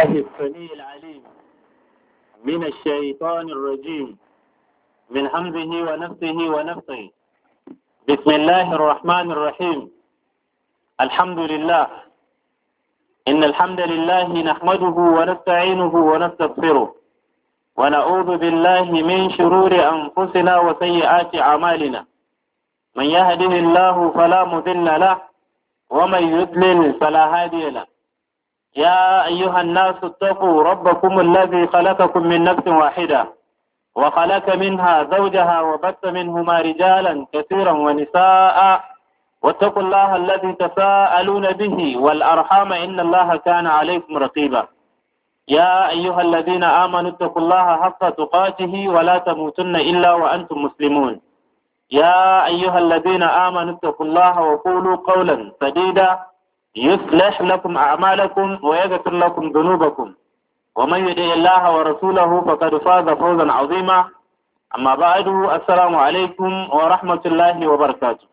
بالله السميع العليم من الشيطان الرجيم من همزه ونفسه ونفسه بسم الله الرحمن الرحيم الحمد لله إن الحمد لله نحمده ونستعينه ونستغفره ونعوذ بالله من شرور أنفسنا وسيئات أعمالنا من يهده الله فلا مضل له ومن يضلل فلا هادي له يا أيها الناس اتقوا ربكم الذي خلقكم من نفس واحدة وخلق منها زوجها وبث منهما رجالا كثيرا ونساء واتقوا الله الذي تساءلون به والأرحام إن الله كان عليكم رقيبا يا أيها الذين آمنوا اتقوا الله حق تقاته ولا تموتن إلا وأنتم مسلمون يا أيها الذين آمنوا اتقوا الله وقولوا قولا سديدا يصلح لكم أعمالكم ويغفر لكم ذنوبكم ومن يطع الله ورسوله فقد فاز فوزا عظيما أما بعد السلام عليكم ورحمة الله وبركاته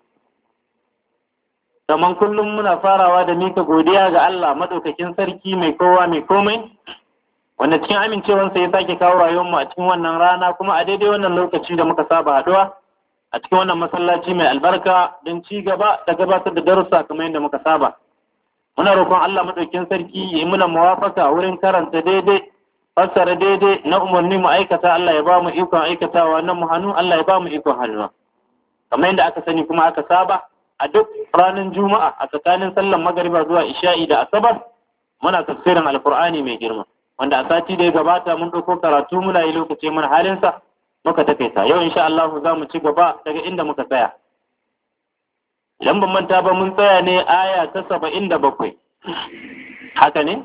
Kaman kullum muna farawa da mika godiya ga Allah madaukakin sarki mai kowa mai komai wanda cikin amincewansa ya sake kawo rayuwarmu a cikin wannan rana kuma a daidai wannan lokaci da muka saba haduwa a cikin wannan masallaci mai albarka don ci gaba da gabatar da darussa kamar yadda muka saba muna roƙon Allah madaukakin sarki ya yi muna muwafaka wurin karanta daidai fassara daidai na umarni mu aikata Allah ya ba mu ikon aikatawa na mu hannu Allah ya ba mu ikon hannu kamar yadda aka sani kuma aka saba a duk ranar juma'a a tsakanin sallan magariba zuwa isha'i da asabar muna tafsirin alkur'ani mai girma wanda a sati da ya gabata mun ɗauko karatu muna yi lokaci mana halinsa muka takaita yau insha Allah za mu ci gaba daga inda muka tsaya idan ban manta ba mun tsaya ne aya ta saba'in da bakwai haka ne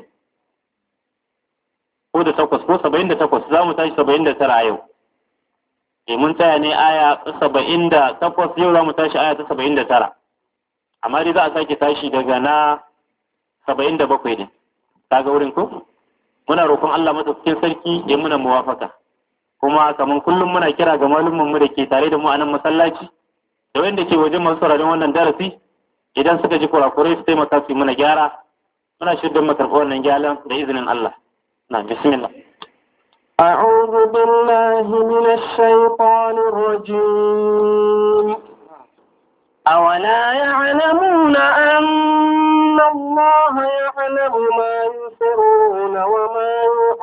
ko da takwas ko saba'in da takwas za mu tashi saba'in da tara yau e mun tsaya ne aya saba'in da takwas yau za mu tashi aya ta saba'in da tara amma dai za a sake tashi daga na saba'in da bakwai ne kaga wurin ko muna roƙon Allah madaukakin sarki ya muna muwafaka kuma kamar kullum muna kira ga malumman mu da ke tare da mu a nan masallaci da wanda ke wajen masu sauraron wannan darasi idan suka ji kurakurai su taimaka su yi mana gyara muna shirin makarɓar wannan gyaran da izinin Allah na bismillah أعوذ بالله من الشيطان الرجيم أولا يعلمون أن الله يعلم ما يسرون وما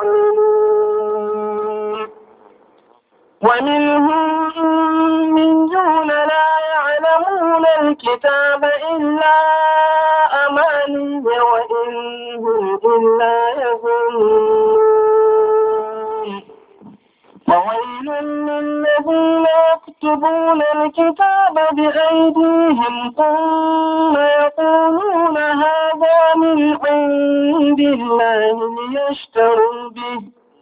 يعلنون ومنهم أميون لا يعلمون الكتاب إلا أماني وإن هم إلا يظنون فويل للذين يكتبون الكتاب بأيديهم ثم يقولون هذا من عند الله ليشتروا به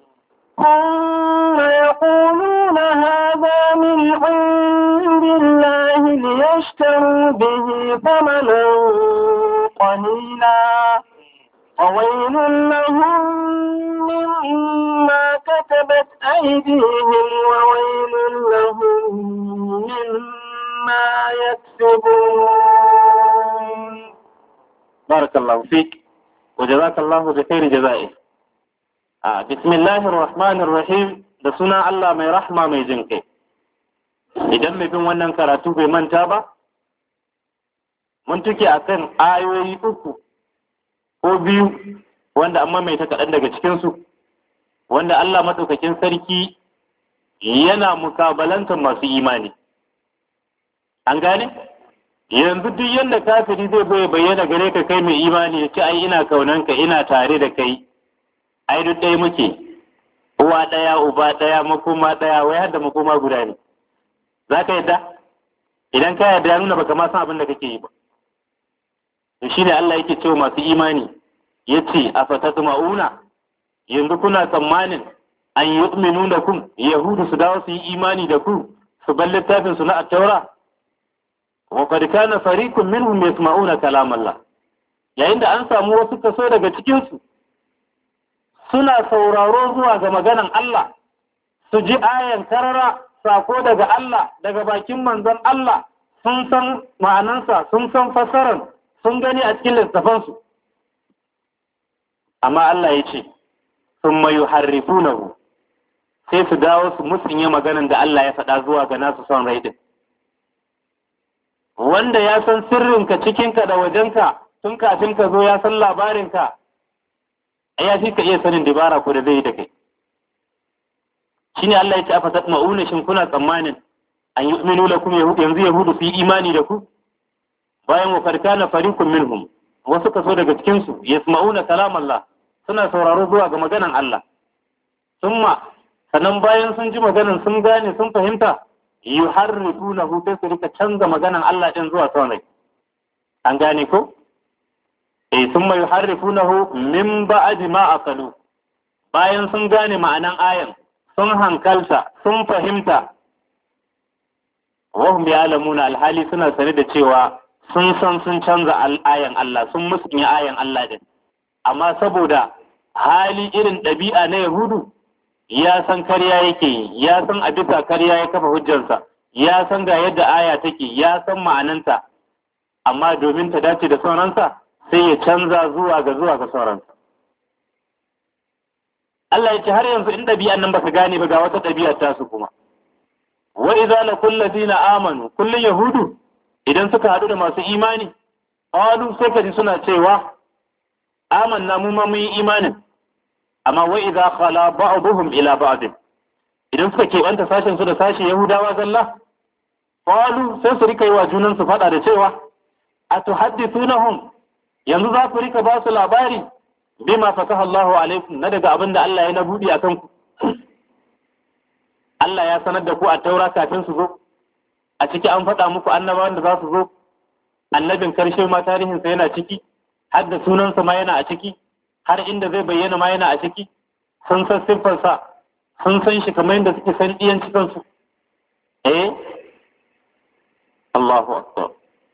ثم يقولون هذا من عند الله ليشتروا به ثمنا قليلا وويل لهم مما كتبت أيديهم وويل لهم مما يكسبون بارك الله فيك وجزاك الله بخير جزائه آه بسم الله الرحمن الرحيم da suna Allah mai rahma mai jin kai idan mai bin wannan karatu bai manta ba mun tuke akan ayoyi uku ko biyu wanda amma mai ta kaɗan daga cikinsu wanda Allah maɗaukakin sarki yana mukabalantar masu imani an gane yanzu duk yadda kafiri zai bai bayyana gare ka kai mai imani ya ce ai ina kaunanka ina tare da kai ai duk ɗaya muke uwa ɗaya uba ɗaya makoma ɗaya wai har da makoma guda ne za ka yadda idan ka yadda ya nuna baka ma san abin da kake yi ba to shine Allah yake cewa masu imani yace afatatma'una yanzu kuna tsammanin an yu'minu da kun yahudu su dawo su yi imani da ku su bar littafin su na at-taura wa qad kana fariqun minhum yasma'una kalam Allah yayin da an samu wasu kaso daga cikin su suna sauraro zuwa ga maganan Allah su ji ayan karara sako daga Allah daga bakin manzon Allah sun san ma'anansa sun san fasaran sun gani a cikin littafansu amma Allah ya ce thumma yuharrifunahu sai su dawo su musunye maganan da Allah ya faɗa zuwa ga nasu son rai din wanda ya san sirrinka cikinka da wajenka tun kafin ka zo ya san labarinka ya fi ka iya sanin dabara ko da zai yi da kai shine Allah ya ce afa tatma'una shin kuna tsammanin an yu'minu lakum yahud yanzu yahudu su yi imani da ku bayan wa farkana fariqun minhum wasu kaso daga cikin su yasma'una kalam Allah suna sauraro zuwa ga maganan Allah summa sannan bayan sun ji maganan sun gane sun fahimta yuharrifunahu sai su rika canza maganan Allah din zuwa son rai an gane ko eh summa yuharrifunahu min ba'di ma aqalu bayan sun gane ma'anan ayan sun hankalta sun fahimta wahum ya'lamuna alhali suna sane da cewa sun san sun canza ayan Allah sun musunya ayan Allah din amma saboda hali irin ɗabi'a na Yahudu ya san karya yake yi ya san a bisa karya ya kafa hujjarsa ya san ga yadda aya take ya san ma'ananta amma domin ta dace da sauransa sai ya canza zuwa ga zuwa ga sauransa Allah ya ce har yanzu in ɗabi'an nan ba su gane ba ga wata ɗabi'a ta su kuma wa idza laqul ladina amanu kullun yahudu idan suka haɗu da masu imani qalu sai kaji suna cewa amanna mu ma mun yi imanin amma wa idza khala ba'dhum ila ba'd idan suka keɓanta sashen su da sashi yahudawa zalla qalu sai su rika yi wa junan su faɗa da cewa atuhaddithunahum yanzu za ku rika ba su labari bima fataha Allahu alaikum na daga abin da Allah ya na buɗe akan ku Allah ya sanar da ku a taura kafin su zo a ciki an faɗa muku annabawan da za su zo annabin karshe ma tarihinsa yana ciki har da sunansa ma yana a ciki har inda zai bayyana ma yana a ciki sun san siffarsa sun san shi kamar yadda suke san ɗiyan cikinsu eh Allahu akbar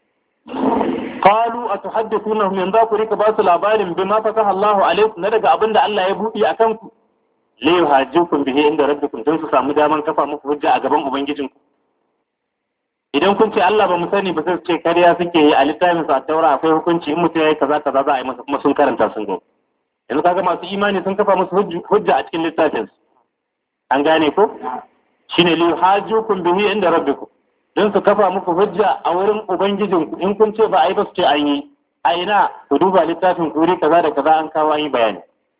qalu atuhaddithunahum yanzu ku rika ba su labarin bima fataha Allahu alaikum na daga abinda Allah ya buɗe akan ku la yuhajjukum bihi inda rabbikum don su samu daman kafa muku hujja a gaban ubangijinku idan kun ce Allah ba mu sani ba sai su ce kariya suke yi a littafin sa taura akwai hukunci in mutum yayi kaza kaza za a yi masa kuma sun karanta sun go yanzu kaga masu imani sun kafa musu hujja a cikin littafin su an gane ko shine li yuhajjukum bihi inda rabbikum don su kafa muku hujja a wurin ubangijinku in kun ce ba a yi ba su ce an yi a ina ku duba littafin kuri kaza da kaza an kawo an yi bayani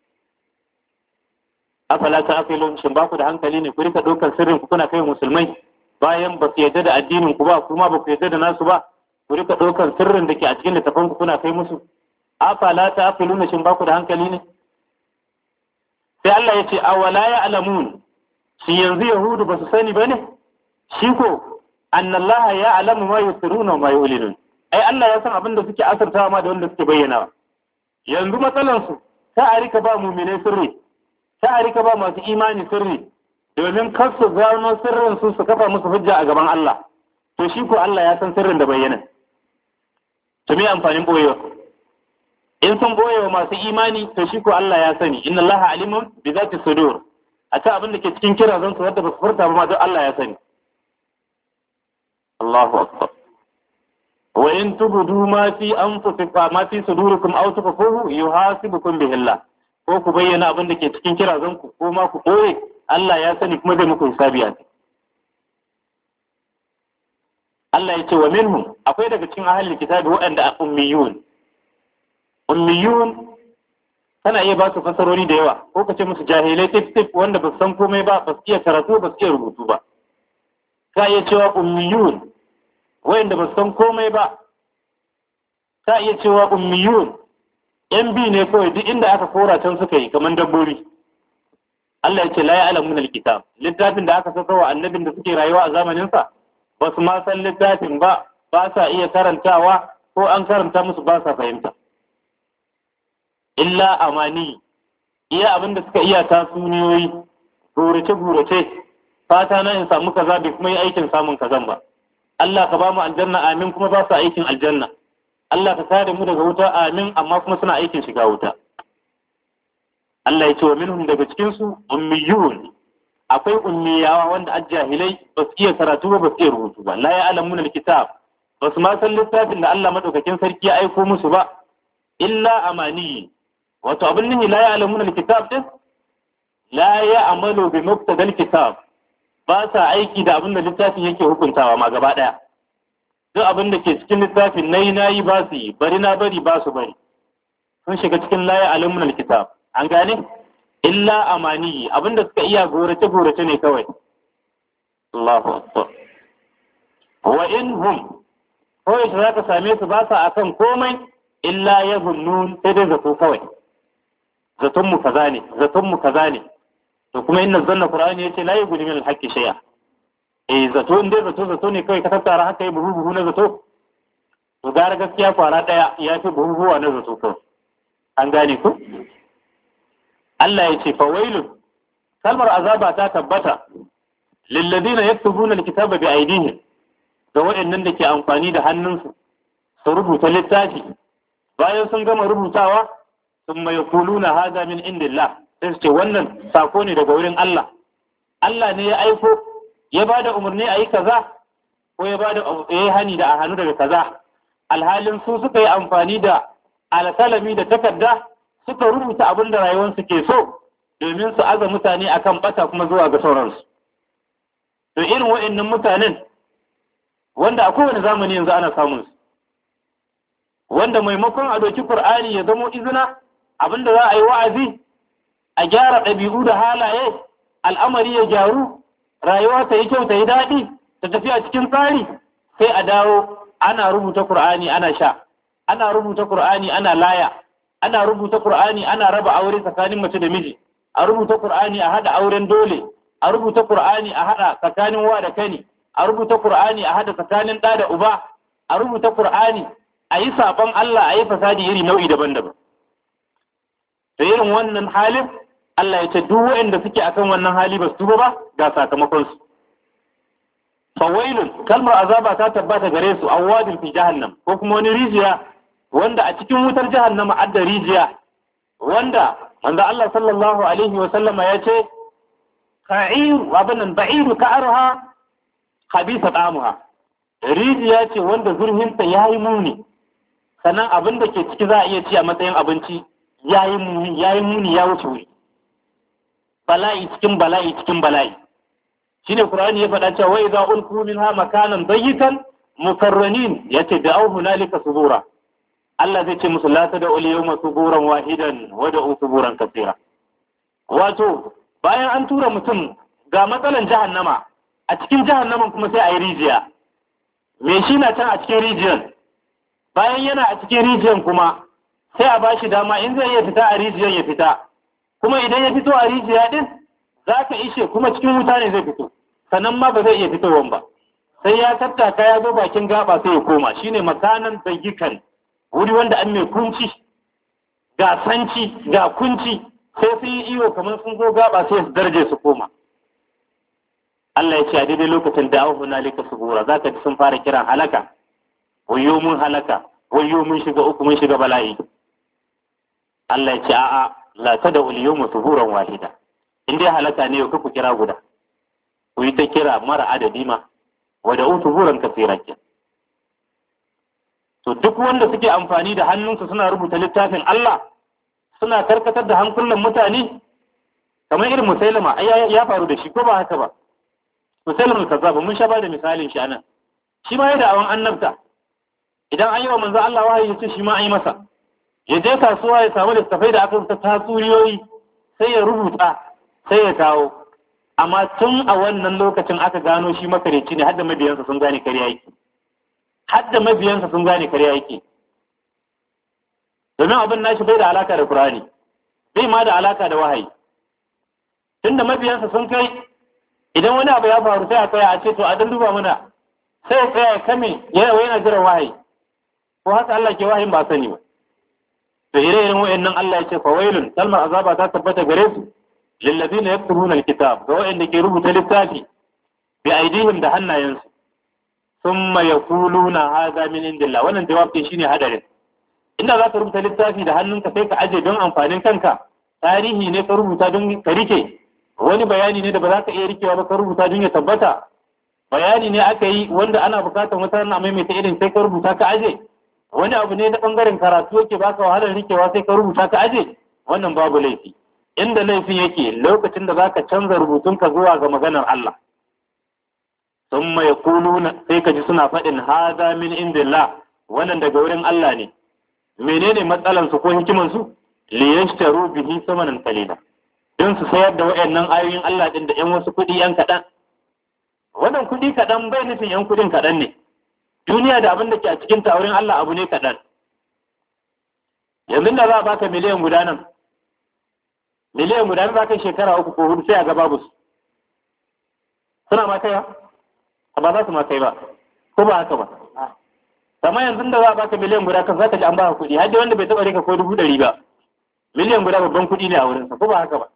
afala ta afilun shin ba ku da hankali ne ku rika ɗaukar sirrin ku kuna kai musulmai bayan ba su yarda da addinin ku ba kuma ba ku yarda da nasu ba ku rika ɗaukar sirrin da ke a cikin littafin ku kuna kai musu afala ta afilun shin ba ku da hankali ne sai Allah ya ce awala ya alamun shi yanzu yahudu ba su sani ba ne shi ko annallaha ya alamu ma yusiruna ma yulinun ai Allah ya san abin da suke asartawa ma da wanda suke bayyana yanzu matsalan su ta a rika ba mu'minai sirri ta a rika ba masu imani sirri domin kar su gano sirrin su su kafa musu hujja a gaban Allah to shi ko Allah ya san sirrin da bayyana to me amfanin boyewa in sun boyewa masu imani to shi ko Allah ya sani inna Allah alimun bi zati sudur a ta abin da ke cikin kira zan su wadda ba su furta ba ma don Allah ya sani Allahu akbar wa in tubdu ma fi anfusikum ma fi sudurikum aw tukfuhu yuhasibukum bihi Allah ko ku bayyana abin da ke cikin kirazan ku ko ma ku koye Allah ya sani kuma zai muku hisabi a Allah ya ce wa minhum akwai daga cikin ahlul kitabi waɗanda ummiyun ummiyun kana iya ba su fasarori da yawa ko ka ce musu jahilai tif tif wanda ba su san komai ba ba su iya karatu ba su iya rubutu ba ka iya cewa ummiyun wayanda ba su san komai ba ka iya cewa ummiyun yan bi ne kawai duk inda aka kora can suka yi kamar dabbobi Allah ya ce la ya'lamun alkitab littafin da aka saka wa annabin da suke rayuwa a zamanin sa ba su ma san littafin ba ba sa iya karantawa ko an karanta musu ba sa fahimta illa amani iya abin da suka iya tasuniyoyi gurace gurace fata na in samu kaza bai kuma yi aikin samun kazan ba Allah ka ba mu aljanna amin kuma ba su aikin aljanna Allah ka kare mu daga wuta amin amma kuma suna aikin shiga wuta Allah ya ce wa minhum daga cikin su ummiyun akwai ummiyawa wanda ajjahilai ba su iya karatu ba ba su iya rubutu ba la ya'lamuna alkitab ba su ma san littafin da Allah madaukakin sarki ya aiko musu ba illa amani wato abin nihi la ya'lamuna alkitab din la ya'malu bi muqtadal kitab ba sa aiki da abin da littafin yake hukuntawa ma gaba daya duk abin da ke cikin littafin nayi nayi ba su yi bari na bari ba su bari sun shiga cikin la ya'lamuna alkitab an gane illa amani abin da suka iya gorace gorace ne kawai Allahu akbar wa in hum kawai za ka same su ba sa akan komai illa ya zunnun sai dai zato kawai zaton mu kaza ne zaton mu kaza ne to kuma inna zanna qur'ani yace la yughni min al-haqqi shay'a eh zato in dai zato zato ne kawai ka tattara haka yi buhu buhu na zato to gara gaskiya kwara daya ya fi buhu buhuwa na zato kawai an gane ku Allah ya ce fa wailun kalmar azaba ta tabbata lilladina yaktubuna al-kitaba bi aydihim ga waɗannan da ke amfani da hannunsu su rubuta littafi bayan sun gama rubutawa sun mai kuluna haza min indillah sai su ce wannan sako ne daga wurin Allah Allah ne ya aiko ya ba da umarni a yi kaza ko ya ba da ya hani da a hannu daga kaza alhalin su suka yi amfani da alkalami da takarda suka rubuta abin da rayuwarsu ke so domin su aza mutane akan bata kuma zuwa ga sauransu to irin waɗannan mutanen wanda a kowane zamani yanzu ana samun su wanda maimakon a doki Kur'ani ya zamo izina abinda za a yi wa'azi a gyara ɗabi'u da halaye al'amari ya gyaru rayuwa ta yi kyau ta yi daɗi ta tafi a cikin tsari sai a dawo ana rubuta Kur'ani ana sha ana rubuta Kur'ani ana laya ana rubuta Kur'ani ana raba aure tsakanin mace da miji a rubuta Kur'ani a haɗa auren dole a rubuta Kur'ani a haɗa tsakanin wa da kani a rubuta Kur'ani a hada tsakanin ɗa da uba, a rubuta Kur'ani a yi saɓon Allah a yi fasadi iri nau'i daban-daban. Da irin wannan halin, Allah ya ce duk waɗanda suke akan wannan hali ba su tuba ba ga sakamakonsu. Fawailun, kalmar azaba ta tabbata gare su an wadin fi jahannam ko kuma wani rijiya wanda a cikin wutar jahannama adda rijiya wanda wanda Allah sallallahu alaihi wa sallama ya ce ka'iru abin nan ba'iru ka'arha habisa ɗamuha rijiya ce wanda zurfinta ya yi muni sannan abin da ke ciki za a iya ci a matsayin abinci ya yi muni ya yi muni ya wuce wuri bala'i cikin bala'i cikin bala'i shine qur'ani ya faɗa cewa wai za ulku minha makanan dayyikan mukarranin yace da au hunalika subura Allah zai ce musu la ta da ul yawma suburan wahidan wa da suburan kaseera wato bayan an tura mutum ga matsalan jahannama a cikin jahannaman kuma sai a yi rijiya me shi na can a cikin rijiyan bayan yana a cikin rijiyan kuma sai a bashi dama in zai iya fita a rijiyan ya fita kuma idan ya fito a rijiya din za ka ishe kuma cikin wuta ne zai fito sannan ma ba zai iya fitowan ba sai ya tattaka ya zo bakin gaba sai ya koma shine makanan bayyikan wuri wanda an mai kunci ga sanci ga kunci sai sun yi iyo kamar sun zo gaba sai su darje su koma Allah ya ce a daidai lokacin da ahu hunalika subura za ka ji sun fara kiran halaka wayo mun halaka wayo mun shiga uku mun shiga bala'i Allah ya ce a'a la tada ul yawma suburan wahida in dai halaka ne ku kira guda ku yi ta kira mara adadi ma wa da suburan kasira ke to duk wanda suke amfani da hannunsu suna rubuta littafin Allah suna karkatar da hankulan mutane kamar irin musailama ya faru da shi ko ba haka ba musailama kazzaba mun sha ba da misalin shi anan shi ma ya da awan annabta idan an yi wa manzo Allah wahayi ya ce shi ma an yi masa ya je kasuwa ya samu littafai da aka rubuta tatsuriyoyi sai ya rubuta sai ya kawo amma tun a wannan lokacin aka gano shi makareci ne har da mabiyansa sun gane kariya yake har da mabiyansa sun gane kariya yake domin abin nashi bai da alaka da Qur'ani bai ma da alaka da wahayi tunda mabiyansa sun kai idan wani abu ya faru sai a tsaya a ce to a dan duba mana sai ya tsaya ya kame yana yana jiran wahayi ko haka Allah ke wahayin ba sani ba to ire-iren wayannan Allah ya ce fa wailun kalmar azaba ta tabbata gare su lillazina yaktubuna alkitab ga wayanda ke rubuta littafi bi aidihim da hannayensu thumma yaquluna hadha min indillah wannan jawabi shine hadarin inda za ka rubuta littafi da hannunka sai ka aje don amfanin kanka tarihi ne ka rubuta don ka rike wani bayani ne da ba za ka iya rikewa ba ka rubuta don ya tabbata bayani ne aka yi wanda ana bukatar wata na maimaita irin sai ka rubuta ka aje wani abu ne na bangaren karatu yake baka wahalar rikewa sai ka rubuta ka aje wannan babu laifi inda laifin yake lokacin da zaka canza rubutunka zuwa ga maganar Allah thumma yaquluna sai ka ji suna faɗin hadha min indillah wannan daga wurin Allah ne menene matsalan su ko hikiman su li yashtaru bihi samanan qalila don su sayar da wayannan ayoyin Allah din da 'yan wasu kuɗi 'yan kaɗan wannan kuɗi kaɗan bai nufin 'yan kuɗin kaɗan ne duniya da abin da ke a cikin wurin Allah abu ne kaɗan yanzu da za a baka miliyan guda nan miliyan guda nan za ka shekara uku ko hudu sai a ga babu su suna ma kaiwa ba za su ma kai ba ko ba haka ba amma yanzu da za a baka miliyan guda kan za ka ji an baka kuɗi har wanda bai taɓa rika ko dubu ɗari ba miliyan guda babban kuɗi ne a wurinsa ko ba haka ba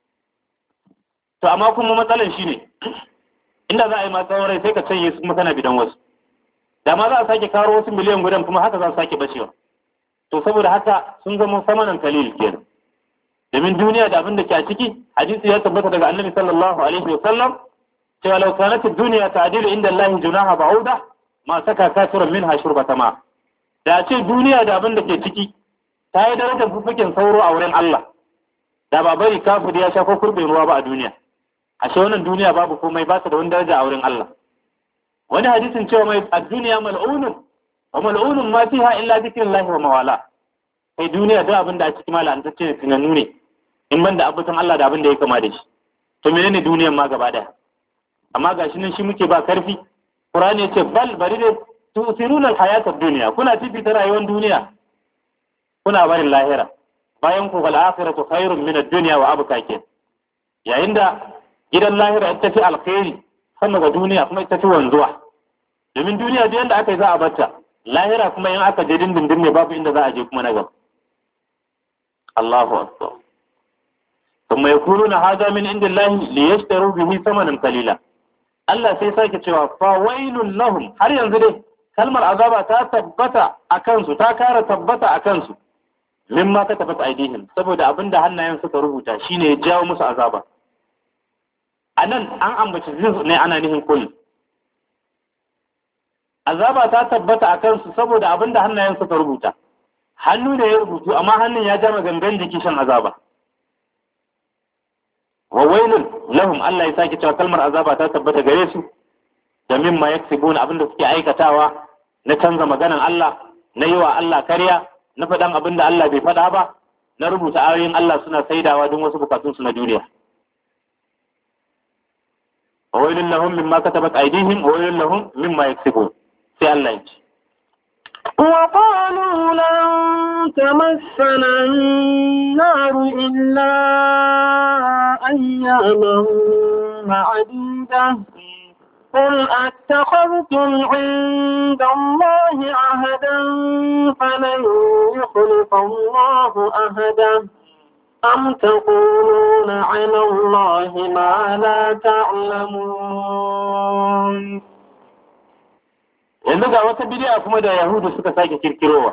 to amma kuma matsalan shi ne inda za a yi ma tsawon rai sai ka canye su kuma kana bidan wasu da ma za a sake karo wasu miliyan gudan kuma haka za su sake bacewa to saboda haka sun zama samanan kalil kenan domin duniya da abin da ke a ciki hadisi ya tabbata daga annabi sallallahu alaihi wa sallam cewa law kanat ad-dunya ta'dilu inda Allah junaha ba'uda ma saka kafirun minha shurbata ma da ce duniya da abin da ke ciki ta yi darajar fufukin sauro a wurin Allah da ba bari kafir ya sha ko kurbin ruwa ba a duniya ashe wannan duniya babu komai ba ta da wani daraja a wurin Allah wani hadisin cewa mai a duniya mal'unun wa mal'unun ma fiha illa zikrullahi wa mawala kai duniya da abin da a cikin mala antacce ne tunanu ne in ban da abutan Allah da abin da ya kama da shi to menene duniyan ma gaba daya amma gashi nan shi muke ba karfi Qur'ani ya ce bal bari da tusiruna al-hayata ad-dunya kuna fifita rayuwar duniya kuna barin lahira bayan ku fal akhiratu khairun min ad-dunya wa abqa ke yayin da gidan lahira ita fi alkhairi sama ga duniya kuma ita fi wanzuwa domin duniya duk yanda aka yi za a bata lahira kuma in aka je dindindin ne babu inda za a je kuma na gaba Allahu akbar kuma yakuluna hada min indillahi liyashtaru bihi thamanan qalila Allah sai sake cewa fa wailul lahum har yanzu dai kalmar azaba ta tabbata a kansu ta kara tabbata a kansu mimma ka tabbata aidihim saboda abinda hannayen suka rubuta shine ya jawo musu azaba anan an ambaci zin ne ana nihin kulli azaba ta tabbata a kansu saboda abinda hannayen suka rubuta hannu ne ya rubutu amma hannun ya jama gangan jiki shan azaba wa wailun lahum Allah ya sake cewa kalmar azaba ta tabbata gare su da mimma yaksibuna abinda suke aikatawa na canza maganan Allah na yi wa Allah karya na faɗan abin da Allah bai faɗa ba na rubuta ayoyin Allah suna saidawa don wasu bukatunsu na duniya wa wailun lahum mimma katabat aydihim wa wailun lahum mimma yaksibun sai Allah ya ce وقالوا لن تمسنا النار إلا أياما معدودة قل أتخذتم عند الله عهدا فلن يخلف الله أهدا أم تقولون على الله ما لا تعلمون yanzu ga wata bidiya kuma da yahudu suka sake kirkirowa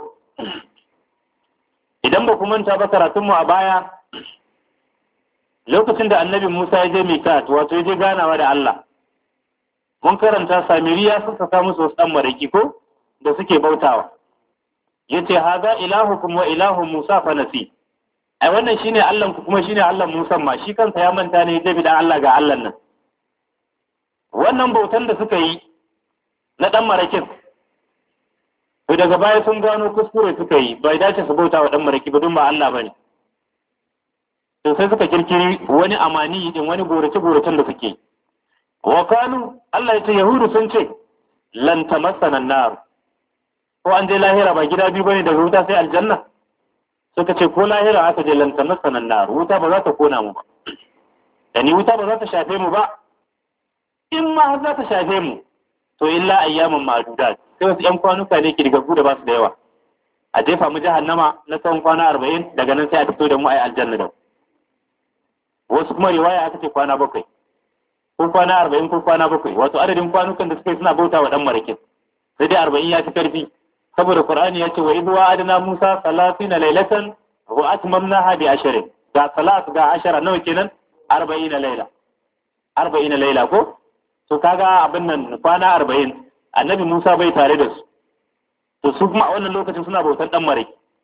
idan ba ku manta ba karatunmu a baya lokacin da annabi musa ya je mikat wato ya je ganawa da allah mun karanta samiriya sun saka musu wasu ɗan maraki ko da suke bautawa ya ce haza ilahukum wa ilahu musa fa nasi ai wannan shine allah ku kuma shine allah musa ma shi kansa ya manta ne ya da allah ga allah nan wannan bautan da suka yi na ɗan marakin to daga baya sun gano kuskure suka yi bai dace su bauta wa ɗan maraki ba don ba allah ba ne to sai suka kirkiri wani amani din wani gorace-goracen da suke yi Wakalu Allah ya ce Yahudu sun ce lan tamassana nar ko an je lahira ba gida biyu bane daga wuta sai aljanna suka ce ko lahira aka je lan tamassana nar wuta ba za ta kona mu ba da ni wuta ba za ta shafe mu ba in ma har za ta shafe mu to illa ayyaman ma'dudat sai wasu yan kwanuka ne kirgagu da ba su da yawa a jefa mu jahannama na tsawon kwana arba'in daga nan sai a fito da mu a yi aljanna da wasu kuma riwaya aka ce kwana bakwai ko kwana arba'in ko kwana bakwai wato adadin kwanukan da suka yi suna bauta wa dan marakin sai dai arba'in ya fi karfi saboda qur'ani ya ce wa idh wa'adna musa salatina laylatan wa atmamnaha bi ashrin ga salat ga ashara nawa kenan arba'in layla arba'in layla ko to kaga abin nan kwana arba'in annabi musa bai tare da su to su kuma a wannan lokacin suna bautan dan maraki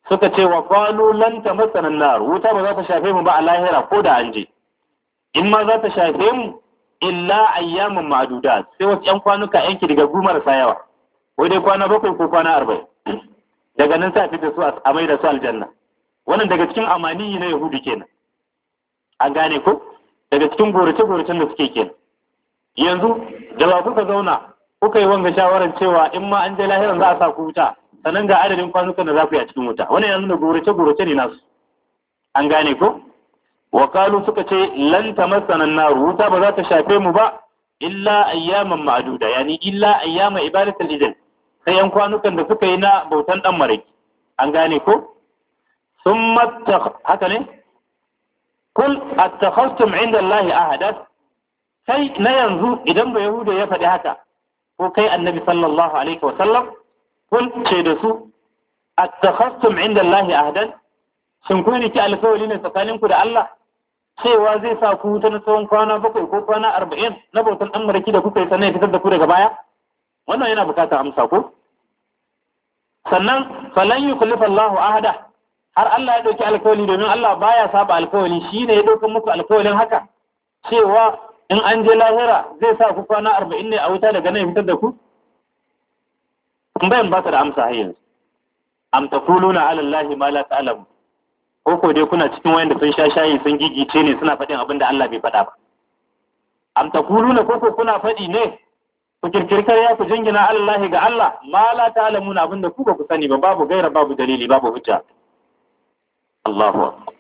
suka ce wa qalu lan tamassana nar wuta ba za ta shafe mu ba a lahira ko da an je in ma za ta shafe mu illa ayyaman ma'dudat sai wasu yan kwanuka yanki daga gumar sa yawa ko dai kwana bakwai ko kwana arba'in daga nan sa fita su a mai da su aljanna wannan daga cikin amani na yahudu kenan an gane ko daga cikin gorace-goracen da suke kenan yanzu da ba kuka zauna kuka yi wanga shawarar cewa in ma an je lahiran za a sa ku wuta sannan ga adadin kwanukan da za ku yi a cikin wuta wannan yanzu da gorace-gorace ne nasu an gane ko wakalu suka ce lan tamassana nar wuta ba za ta shafe mu ba illa ayyaman ma'duda yani illa ayyama ibadatul ijl sai yan kwanukan da suka yi na bautan dan maraki an gane ko summa haka ne kul attakhastum inda Allah ahadat sai na yanzu idan ba yahuda ya faɗi haka ko kai annabi sallallahu alaihi wa sallam kun ce da su attakhastum inda Allah ahadan shin kun riki alkawari ne tsakaninku da Allah cewa zai sa ku ta na tsawon kwana bakwai ko kwana arba'in na bautan ɗan maraki da kuka yi sannan ya fitar da ku daga baya wannan yana bukatar amsa ko sannan falan yi kullifa Allahu ahada har Allah ya ɗauki alkawali domin Allah baya saba alkawali shi ne ya ɗauka muku alkawalin haka cewa in an je lahira zai sa ku kwana arba'in ne a wuta daga nan ya fitar da ku tambayan ba ta da amsa har yanzu am taquluna ala Allahi ma la ta'lamu ko ko dai kuna cikin wayanda sun sha shayi sun gigice ne suna faɗin abin da Allah bai faɗa ba am taquluna ko ko kuna faɗi ne ku kirkirkar ya ku jingina Allah ga Allah ma la ta'lamuna abin da ku ba ku sani ba babu gaira babu dalili babu hujja Allahu akbar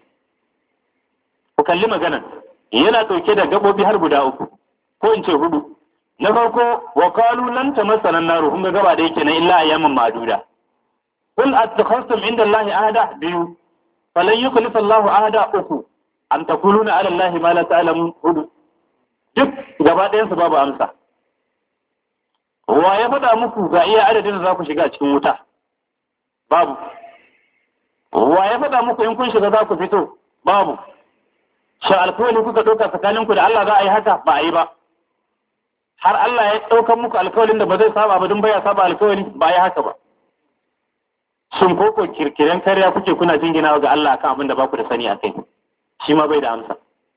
ku kalli maganan yana dauke da gabobi har guda uku ko in ce hudu na farko wa qalu lan tamassana an-nar kun ga gaba da yake na illa ayyaman maduda qul attakhastum inda Allah ahada biyu falan yukhlifa Allahu ahada uku an taquluna ala Allah ma la ta'lamun hudu duk gaba ɗayan su babu amsa wa ya faɗa muku ga iya adadin da za ku shiga cikin wuta babu wa ya faɗa muku in kun shiga za ku fito babu shin alkawali kuka ɗauka tsakaninku da Allah za a yi haka ba a yi ba har Allah ya ɗaukar muku alkawalin da ba zai saba ba don baya saba alkawali ba a yi haka ba shin ko ko kirkiren karya kuke kuna jingina ga Allah kan abin da ba ku da sani a kai shi ma bai da amsa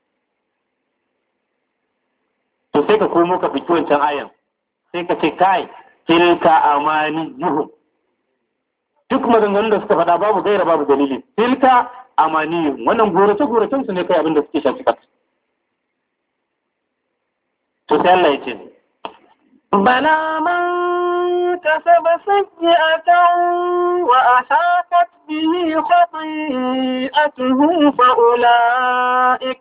to sai ka komo ka fiki wancan ayan sai ka ce kai tilka amani yuhu duk maganganun da suka faɗa babu gaira babu dalili tilka amani wannan gorace goracen su ne kai abin da suke shafi kat to sai Allah ya ce بلى من كسب سيئة وأحاطت به خطيئته فأولئك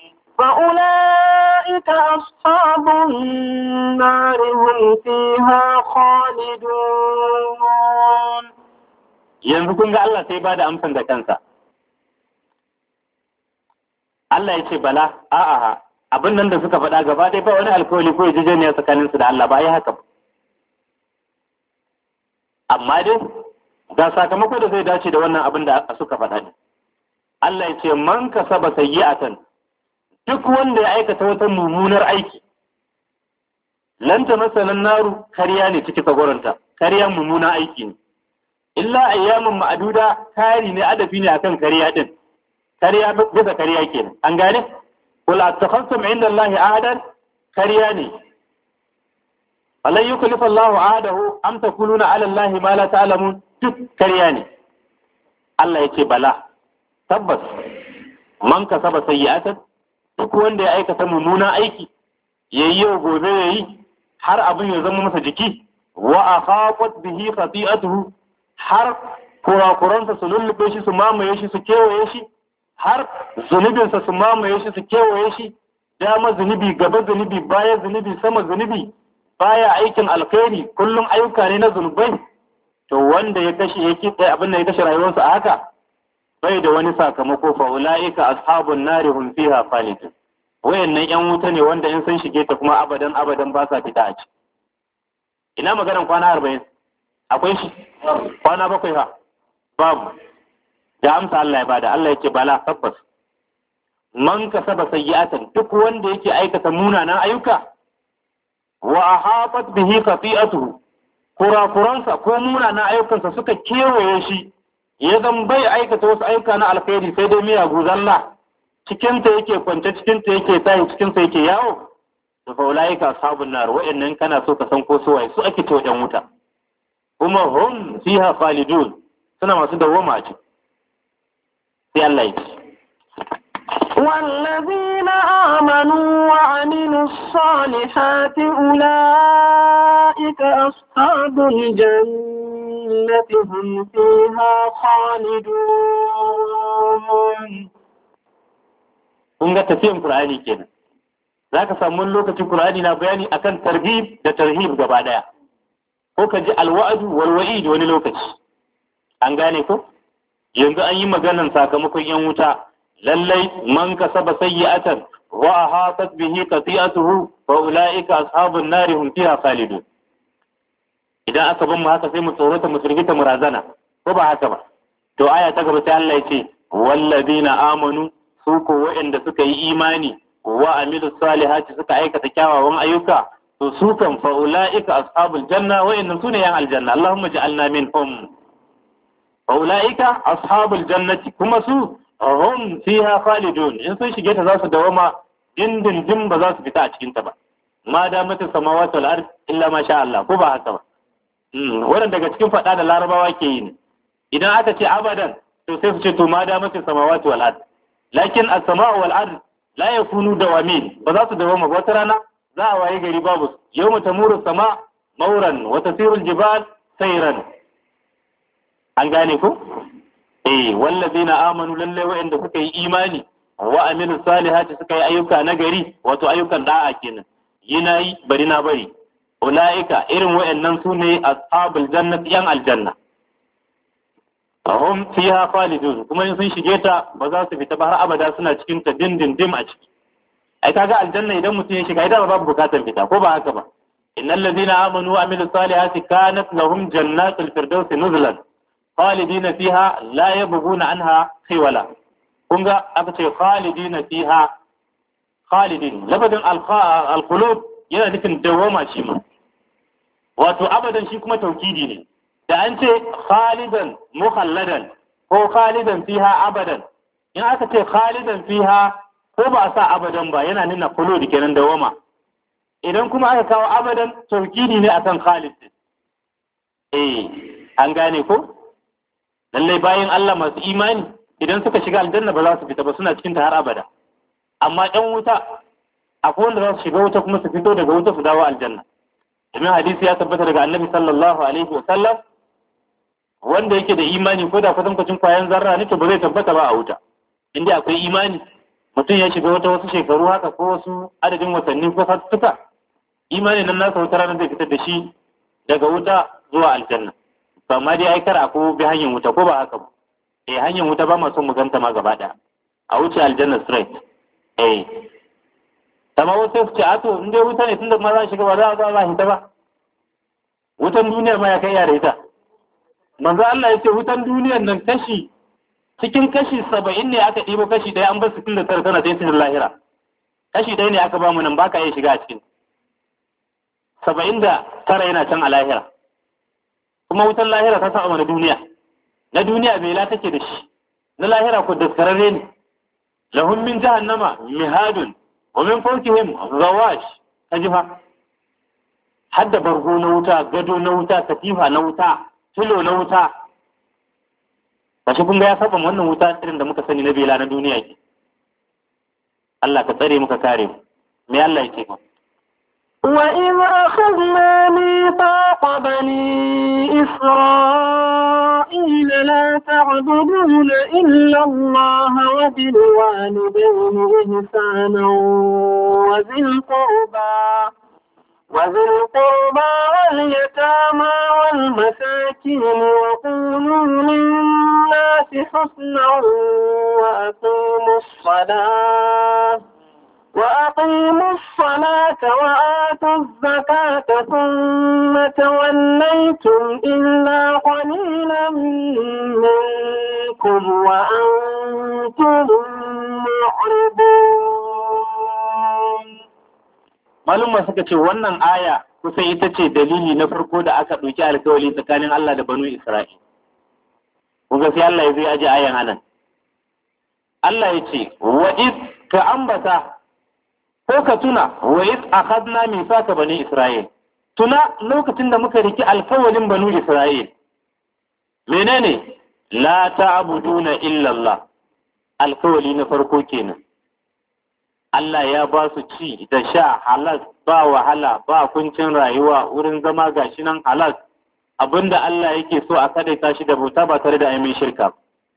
فأولئك أصحاب النار هم فيها خالدون yanzu kun ga Allah sai ba da amsan da kansa Allah ya ce bala a'a abin nan da suka faɗa gaba ɗaya ba wani alkawali ko yarjejeniya tsakanin su da Allah ba ya haka ba amma dai ga sakamako da zai dace da wannan abin da suka faɗa ne Allah ya ce man kasaba sayyi'atan duk wanda ya aikata wata mummunar aiki lanta masanan naru kariya ne ciki tsagoranta kariya mummuna aiki ne illa ayyamin ma'aduda kari ne adafi ne akan kariya din kariya bisa kariya kenan an gane qul attakhastum inda Allah ahadan kariya ne alan yukallifa Allah ahadahu am takuluna ala Allah ma la ta'lamun duk kariya ne Allah yake bala tabbas man kasaba sayyi'atan duk wanda ya aikata mummunan aiki yayi yau gobe yayi har abin ya zama masa jiki wa akhafat bihi khati'atuhu har kurakuransa su lullube shi su mamaye shi su kewaye shi har zunubinsa su mamaye shi su kewaye shi dama zunubi gaba zunubi baya zunubi sama zunubi baya aikin alkhairi kullum ayyuka ne na zunubai to wanda ya kashe ya kitse abin da ya kashe rayuwarsa a haka bai da wani sakamako fa ulaika ashabun nari hum fiha khalidun wayannan yan wuta ne wanda in sun shige ta kuma abadan abadan ba sa fita a ci ina maganan kwana arba'in akwai shi kwana bakwai ha babu da amsa Allah ya bada Allah yake bala tabbas man kasaba sayyi'atan duk wanda yake aikata munanan ayyuka wa ahabat bihi khati'atuhu kurakuransa ko munanan ayyukansa suka kewaye shi ya zan bai aikata wasu ayyuka na alkhairi sai dai miyagu zalla cikinta yake kwance cikinta yake tayi cikinsa yake yawo da faulaika ashabun nar wa'annan kana so ka san ko su waye su ake to yan wuta kuma hum fiha khalidun suna masu dawwama a ciki sai Allah ya ce والذين آمنوا وعملوا الصالحات أولئك أصحاب الجنة هم فيها خالدون kun ga tafiyan Qur'ani kenan zaka samu wani lokacin Qur'ani na bayani akan targhib da tarhib gaba daya ko ka ji alwa'du wal wa'id wani lokaci an gane ko yanzu an yi maganan sakamakon yan wuta lallai man kasaba sayyi'atan wa ahatat bihi qati'atuhu fa ulaika ashabun nar hum fiha khalidun idan aka ban mu haka sai mu tsorata mu firgita mu razana ko ba haka ba to aya ta gaba sai Allah ya ce walladina amanu su ko waɗanda suka yi imani wa amilu salihati suka aikata kyawawan ayyuka to su kan fa ulaika ashabul janna waɗannan sune yan aljanna Allahumma ja'alna minhum fa ulaika ashabul jannati kuma su hum fiha khalidun in sun shige ta za su dawama dindindin ba za su fita a cikin ta ba ma da mata samawati wal ard illa ma sha Allah ko ba haka ba wannan daga cikin fada da larabawa ke yi ne idan aka ce abadan to sai su ce to ma da mata samawati wal ard lakin as-sama'u wal ard la yakunu dawamin ba za su dawama ba wata rana za a waye gari babu yawma tamuru sama mauran wa tasiru al-jibal sayran an gane ko eh wallazina amanu lalle wa'anda suka yi imani wa amilu salihati suka yi ayyuka na gari wato ayyukan da'a kenan yina yi bari na bari ulaika irin wa'annan su ne ashabul jannati yan aljanna hum fiha khalidun kuma in sun shige ta ba za su fita ba har abada suna cikin ta dindindim a ciki ai kaga aljanna idan mutum ya shiga idan babu bukatar fita ko ba haka ba innal ladina amanu wa amilu salihati kanat lahum jannatul firdausi nuzulan khalidina fiha la yabghuna anha khiwala kun ga aka ce khalidina fiha khalidin labadin alqulub yana nufin dawama shi ma wato abadan shi kuma taukidi ne da an ce khalidan mukhalladan ko khalidan fiha abadan in aka ce khalidan fiha ko ba a sa abadan ba yana nuna khulud kenan dawama idan kuma aka kawo abadan taukidi ne akan khalid eh an gane ko lallai bayan Allah masu imani idan suka shiga aljanna ba za su fita ba suna cikin ta har abada amma ɗan wuta akwai wanda za su shiga wuta kuma su fito daga wuta su dawo aljanna domin hadisi ya tabbata daga annabi sallallahu alaihi wa sallam wanda yake da imani ko da kwatankwacin kwayan zarra ne to ba zai tabbata ba a wuta inda akwai imani mutum ya shiga wata wasu shekaru haka ko wasu adadin watanni ko sattuka imani nan nasa wata rana zai fitar da shi daga wuta zuwa aljanna to amma dai ai kar ko bi hanyar wuta ko ba haka ba eh hanyar wuta ba ma son mu ganta ma gaba daya a wuce aljanna straight eh amma wasu su ce ato in dai wuta ne tunda ma za shiga ba za a za a hita ba wutan duniyar ma ya kai yare ita manzo Allah ya ce wutan duniyar nan kashi cikin kashi saba'in ne aka ɗibo kashi ɗaya an bar sittin da tara tana sai cikin lahira kashi ɗaya ne aka ba mu nan baka iya shiga a cikin saba'in da tara yana can a lahira kuma wutan lahira ta saba na duniya na duniya bai la take da shi na lahira ko daskararre ne lahum min jahannama mihadun wa min fawqihim ghawash kajifa hadda bargo na wuta gado na wuta katifa na wuta filo na wuta kashi kun ga ya saba wannan wuta irin da muka sani na bela na duniya ke Allah ka tsare muka kare mu me Allah yake ba وإذ أخذنا ميثاق بني إسرائيل لا تعبدون إلا الله وبالوالدين إحسانا وذي القربى وذي القربى واليتامى والمساكين وقولوا للناس حسنا وأقيموا الصلاة وأقيموا الصلاة وآتوا الزكاة ثم توليتم إلا قليلا منكم وأنتم معرضون malumma suka ce wannan aya kusan ita ce dalili na farko da aka ɗauki alkawali tsakanin Allah da banu Isra'il. kuga sai Allah ya zai aje ayan anan Allah ya ce wa id ka ambata ko ka tuna wa id akhadna mithaka bani isra'il tuna lokacin da muka riki alkawalin banu isra'il menene la ta'buduna illa Allah alkawali na farko kenan Allah ya ba su ci da sha halal ba wahala ba kuncin rayuwa wurin zama gashi nan halal abinda Allah yake so a kadaita shi da bauta ba tare da ainihin shirka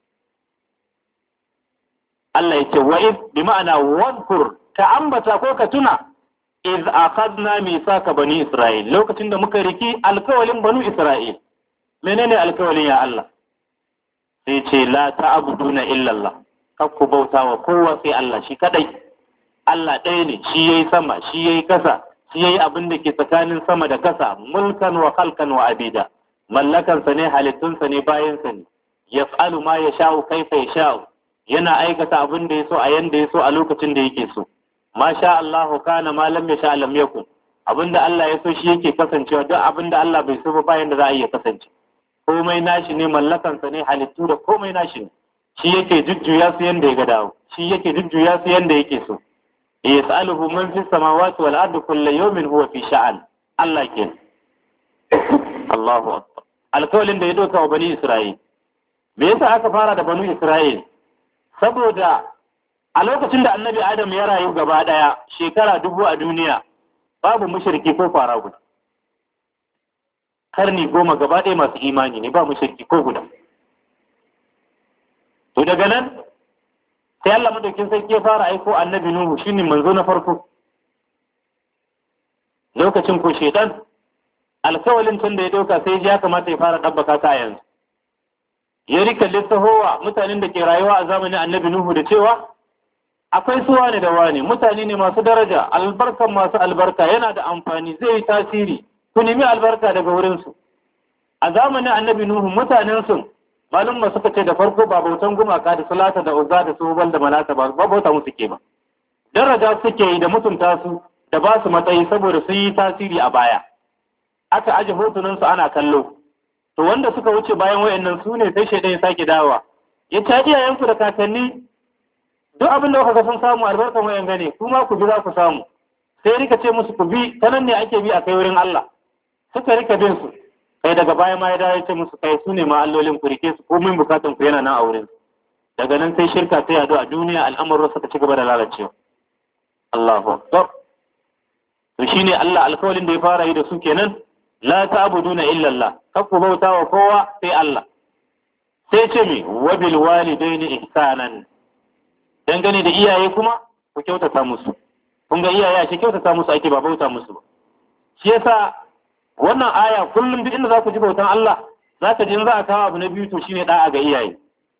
Allah yake wa iz bi ma'ana wadkur ka ambata ko ka tuna iz akhadna misaka bani Isra'il lokacin da muka riki alkawalin banu Isra'il menene alkawalin ya Allah sai ce la ta'buduna illa Allah kakku bauta wa kowa sai Allah shi kadai Allah ɗaya ne shi yayi sama shi yayi kasa shi yayi abin da ke tsakanin sama da kasa mulkan wa khalqan wa abida mallakansa ne halittunsa ne bayansa ne yaf'alu ma yasha'u kaifa yasha'u yana aikata abin da yaso a yanda yaso a lokacin da yake so ma sha Allah kana ma lam yasha lam yakun abin da Allah ya so shi yake kasancewa duk abin da Allah bai so ba bayan da za a iya kasance komai nashi ne mallakansa ne halittu da komai nashi ne shi yake jujjuya su yanda ya ga dawo shi yake jujjuya su yanda yake so yas'aluhu man fis samawati wal ardi kullu yawmin huwa fi sha'an Allah ke Allahu akbar alkawalin da ya doka wa bani Isra'il me yasa aka fara da bani Isra'il saboda a lokacin da annabi Adam ya rayu gaba daya shekara dubu a duniya babu mushriki ko fara guda karni goma gaba ɗaya masu imani ne ba mushriki ko guda to daga nan sai Allah madaukin sarki ya fara aiko annabi Nuhu shine manzo na farko lokacin ko shedan alkawalin tun da ya dauka sai ya kamata ya fara dabbaka ta yanzu ya rika lissahowa mutanen da ke rayuwa a zamanin annabi Nuhu da cewa akwai su wane da wane mutane ne masu daraja albarkan masu albarka yana da amfani zai yi tasiri ku nemi albarka daga wurinsu a zamanin annabi Nuhu mutanen sun malum ba suka ce da farko ba bautan gumaka da salata da uzza da subal da malata ba ba bauta musu ke ba daraja suke yi da mutunta su da ba su matsayi saboda sun yi tasiri a baya aka aje hotunan su ana kallo to wanda suka wuce bayan wayannan su ne sai shaidan ya sake dawa ya ta iyayenku da kakanni duk abin da kuka sun samu albarkan wayan gane kuma ku bi za ku samu sai rika ce musu ku bi ta nan ne ake bi a kai wurin Allah suka rika bin su kai daga baya ma ya dawo ce musu kai su ne ma allolin ku rike su ko min bukatan ku yana nan a wurin daga nan sai shirka ta yadu a duniya al'amuran suka ci gaba da lalacewa Allahu akbar to shine Allah alkawalin da ya fara yi da su kenan la ta'buduna illa Allah kakku bauta wa kowa sai Allah sai ce mi wa bil walidaini ihsanan dangane da iyaye kuma ku kyautata musu kun ga iyaye shi kyautata musu ake ba bauta musu ba shi yasa wannan aya kullum duk inda za ku ji bautan Allah za ka ji in za a kawo abu na biyu to shine da'a ga iyaye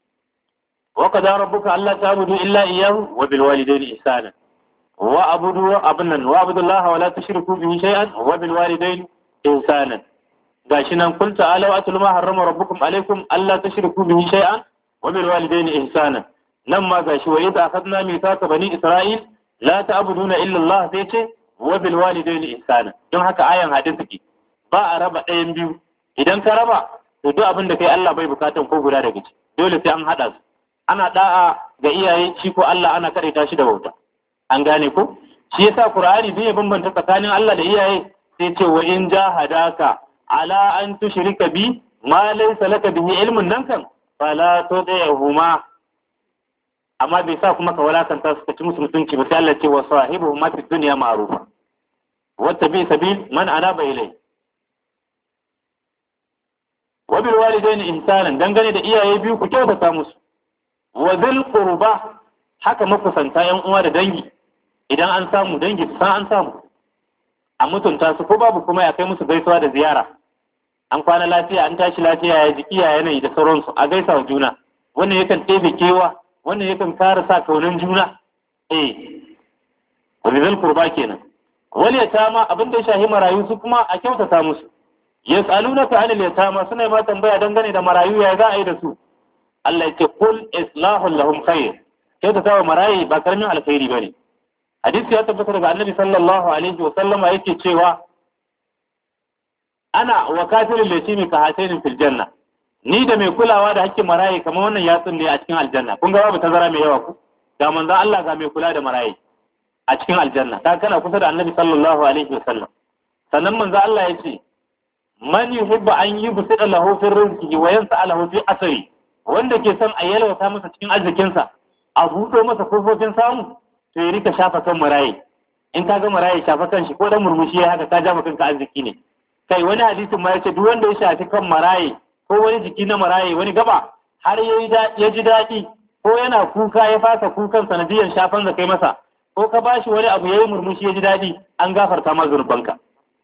wa qad rabbuka alla ta'budu illa iyyahu wa bil walidayni ihsana wa abudu abunnan wa abudullaha wa la tushriku bihi shay'an wa bil walidayni ihsana gashi nan kul ta'alu atlu ma harrama rabbukum alaykum alla tushriku bihi shay'an wa bil walidayni ihsana nan ma gashi wa idza akhadna mithaqa bani isra'il la ta'buduna illa Allah sai ce wa bil walidayni ihsana don haka ayan hadin take ba a raba ɗayan biyu idan ka raba to duk abin da kai Allah bai bukatan ko guda daga ci dole sai an hada su ana da'a ga iyaye shi ko Allah ana karaita shi da bauta an gane ko shi yasa Qur'ani bai bambanta tsakanin Allah da iyaye sai ce wa in jahadaka ala an tushrika bi ma laysa laka bihi ilmun nan kan fala tudihuma amma bai sa kuma ka walakanta su ka ci musu mutunci ba sai Allah ce wa sahibuhuma fi dunya ma'rufa wata bi sabil man anaba ilai wa bil walidaini ihsanan dangane da iyaye biyu ku kyautata musu wa zil qurba haka makusanta yan uwa da dangi idan an samu dangi su san an samu a mutunta su ko babu kuma ya kai musu gaisuwa da ziyara an kwana lafiya an tashi lafiya ya jiki ya yanayi da sauransu a gaisa wa juna wannan yakan ɗebe kewa wannan yakan kara sa kaunan juna eh wa zil qurba kenan wal yatama abin da ya shahi marayu su kuma a kyautata musu yas'alunaka anil yatama suna ma tambaya dangane da marayu ya za a yi da su Allah yake kul islahu lahum khair kyautata wa marayi ba karamin alkhairi bane hadisi ya tabbata daga annabi sallallahu alaihi wa sallama yake cewa ana wa kafirul yatimi ka hatainin fil janna ni da mai kulawa da hakkin maraye kamar wannan yatsun ne a cikin aljanna kun ga babu tazara mai yawa ku ga manzo Allah ga mai kula da maraye a cikin aljanna ka kana kusa da annabi sallallahu alaihi wasallam sannan manzo Allah ya ce man yuhibbu an yubsida lahu fi rizqihi wa yansa'alahu fi asri wanda ke son a yalwata masa cikin arzikinsa a buɗo masa kofofin samu to ya rika shafa kan maraye in ka ga maraye shafa kan shi ko dan murmushi ya haka ka jafa kanka arziki ne kai wani hadisin ma yace duk wanda ya shafi kan maraye ko wani jiki na maraye wani gaba har ya ji daɗi ko yana kuka ya fasa kukan sanadiyar shafan da kai masa ko ka bashi wani abu yayi murmushi ya ji daɗi an gafarta ma zunubanka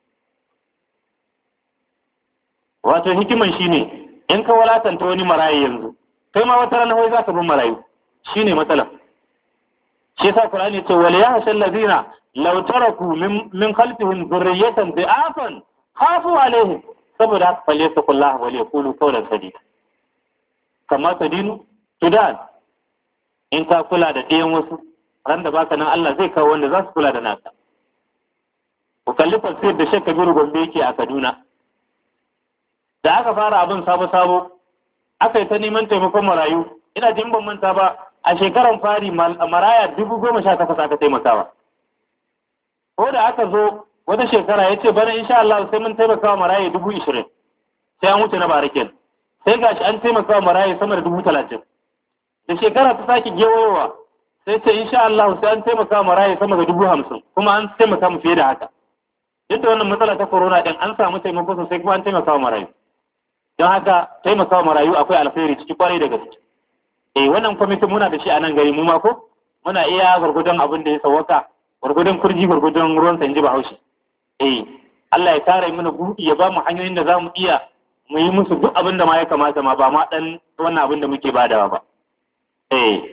wato hikiman shine in ka walatanta wani maraye yanzu kai ma wata rana wai za ka bin marayu shine matsalar shi yasa Qur'ani ce wal yahshal ladina law taraku min min khalfihim dhurriyatan dha'afan khafu alaihim saboda haka falle su kullahu wa yaqulu qawlan sadida kama sadinu sudan in ka kula da ɗayan wasu ran da baka nan Allah zai kawo wanda za su kula da naka ku kalli tafsir da Sheikh Kabiru Gombe yake a Kaduna da aka fara abin sabo-sabo aka yi ta neman taimakon marayu ina jin ban manta ba a shekaran fari maraya dubu goma sha takwas aka taimakawa ko da aka zo wata shekara ya ce bana insha Allah sai mun taimakawa maraya dubu ishirin sai an wuce na barakin sai gashi an taimakawa maraya sama da dubu talatin da shekara ta sake gewayowa sai ce insha Allah sai an taimakawa maraya sama da dubu hamsin kuma an taimaka mu fiye da haka duk da wannan matsala ta corona din an samu taimako sosai kuma an taimakawa marayu don haka taimakawa marayu akwai alkhairi ciki kwarai da gaske eh wannan kwamitin muna da shi a nan gari mu ma ko muna iya gwargwadon abin da ya sawaka gwargwadon kurji gwargwadon ruwan sa inji bahaushe eh Allah ya kare mana buɗi ya ba mu hanyoyin da za mu iya mu yi musu duk abin da ma ya kamata ma ba ma dan wannan abin da muke badawa ba eh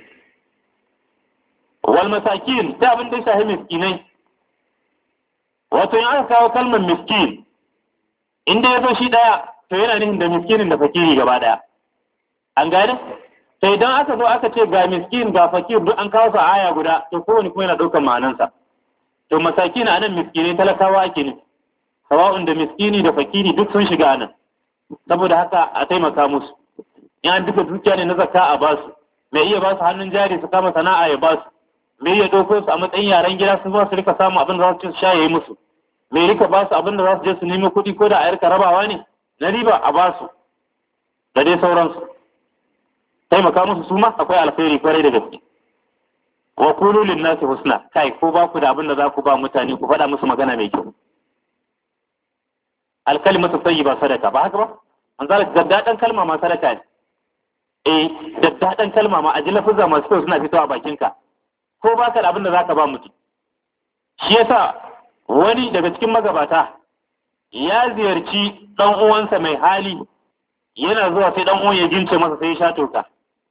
wal masakin ta abin da ya shahi miskinai wato in aka kawo kalmar miskin inda ya zo shi daya to yana nufin da miskinin da fakiri gaba daya an gane sai idan aka zo aka ce ga miskin ga fakir duk an kawo sa aya guda to kowane kuma yana ɗaukar ma'anansa to masakin a nan miskinai talakawa ake nufi sawa'un da miskini da fakiri duk sun shiga nan saboda haka a taimaka musu in an duka dukiya ne na zakka a basu mai iya basu hannun jari su kama sana'a ya basu mai iya ɗauko su a matsayin yaren gida su ba su rika samu abin da za su ci su sha ya yi musu mai rika basu abin da za su je su nemi kuɗi ko da a yarka rabawa ne na riba a basu da dai sauransu taimaka musu su ma akwai alkhairi kwarai da gaske wa kulu lin nasi husna kai ko ba ku da abin da za ku ba mutane ku faɗa musu magana mai kyau alkalimatu tayyiba sadaka ba haka ba an zala daddadan kalma ma sadaka ne eh daddadan kalma ma aji lafuzza masu kyau suna fitowa bakinka ko ba ka da abin da za ka ba mutum shi yasa wani daga cikin magabata ya ziyarci ɗan uwansa mai hali yana zuwa sai ɗan uwan ya jince masa sai ya sha toka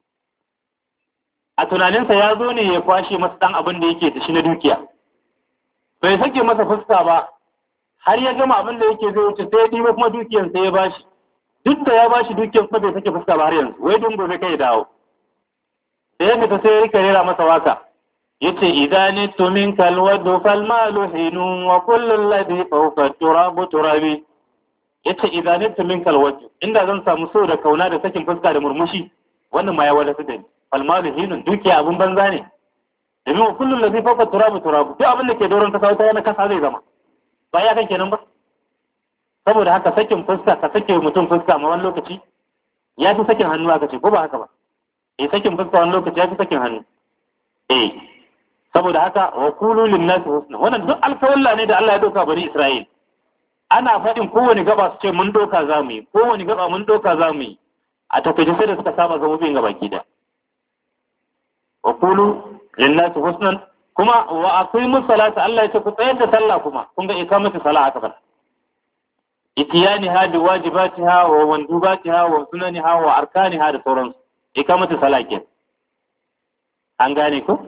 a tunaninsa ya zo ne ya kwashe masa ɗan abin da yake da shi na dukiya bai sake masa fuska ba har ya gama abin da yake zai wuce sai ya ɗiba kuma dukiyar sai ya bashi duk da ya bashi dukiyar kuma bai sake fuska ba har yanzu wai dun gobe kai dawo da ya fita sai ya rika rera masa waka yace idan nittu minka alwadu fal malu hinun wa kullu alladhi fawqa turabu turabi yace idan nittu minka alwadu inda zan samu so da kauna da sakin fuska da murmushi wannan ma ya wadatu da ni fal malu hinun dukiya abun banza ne domin wa kullu alladhi fawqa turabu turabu duk abin da ke doron kasa wata yana kasa zai zama ba ya kan kenan ba saboda haka sakin fuska ka sake mutum fuska ma wani lokaci ya fi sakin hannu aka ce ko ba haka ba eh sakin fuska wani lokaci ya fi sakin hannu eh saboda haka wa kulu linnasi husna wannan duk alkawalla ne da Allah ya doka bani Isra'il ana faɗin kowane gaba su ce mun doka za mu yi kowane gaba mun doka za mu yi a takaice sai da suka saba zabobin gaba da wa kulu linnasi husnan kuma wa aqimu salata Allah ya ce ku tsayar da sallah kuma kun ga ikamatu salah aka fara itiyaniha bi wajibatiha wa wandubatiha wa sunaniha wa arkaniha da sauransu ikamatu salah ke an gane ko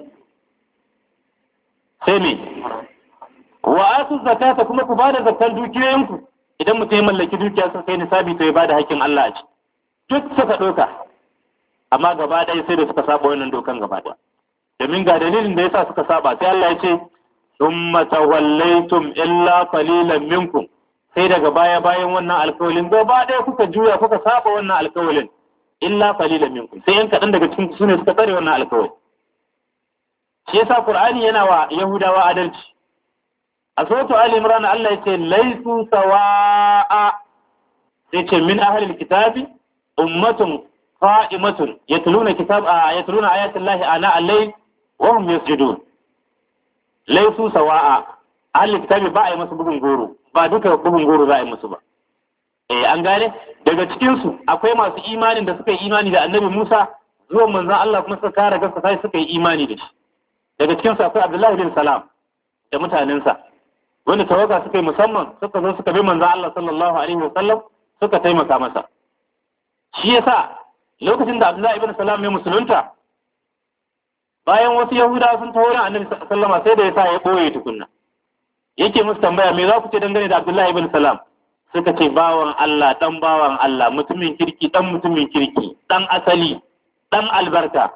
sai me wa atu zakata kuma ku bada zakkan dukiyoyinku idan mutum ya mallaki dukiya sun kai nisabi to ya bada hakkin Allah a ci duk suka doka amma gaba ɗaya sai da suka saba wannan dokan gaba ɗaya domin ga dalilin da yasa suka saba sai Allah ya ce thumma tawallaytum illa qalilan minkum sai daga baya bayan wannan alkawalin gaba ɗaya kuka juya kuka saba wannan alkawalin illa qalilan minkum sai yan kaɗan daga cikin su ne suka tsare wannan alkawali shi yasa qur'ani yana wa yahudawa adalci a suratu ali imran Allah yace laysu sawa'a sai ce min ahlil kitabi ummatun qa'imatun yatluna kitab yatluna ayatin lahi ana allay wa hum yasjudun laysu sawa'a ahlil kitabi ba a yi musu bugun goro ba duka bugun goro za a yi musu ba eh an gane daga cikin su akwai masu imanin da suka yi imani da annabi Musa zuwan manzon Allah kuma suka kare gaskiya sai suka yi imani da shi daga cikin su akwai Abdullahi bin Salam da mutanensa wanda tawaga suka yi musamman suka zo suka bi manzon Allah sallallahu alaihi wasallam suka taimaka masa shi yasa lokacin da Abdullahi ibn Salam ya musulunta bayan wasu Yahudawa sun taho ran Annabi sallama sai da yasa ya boye tukunna yake musu tambaya me za ku ce dangane da Abdullahi ibn Salam suka ce bawan Allah dan bawan Allah mutumin kirki dan mutumin kirki dan asali dan albarka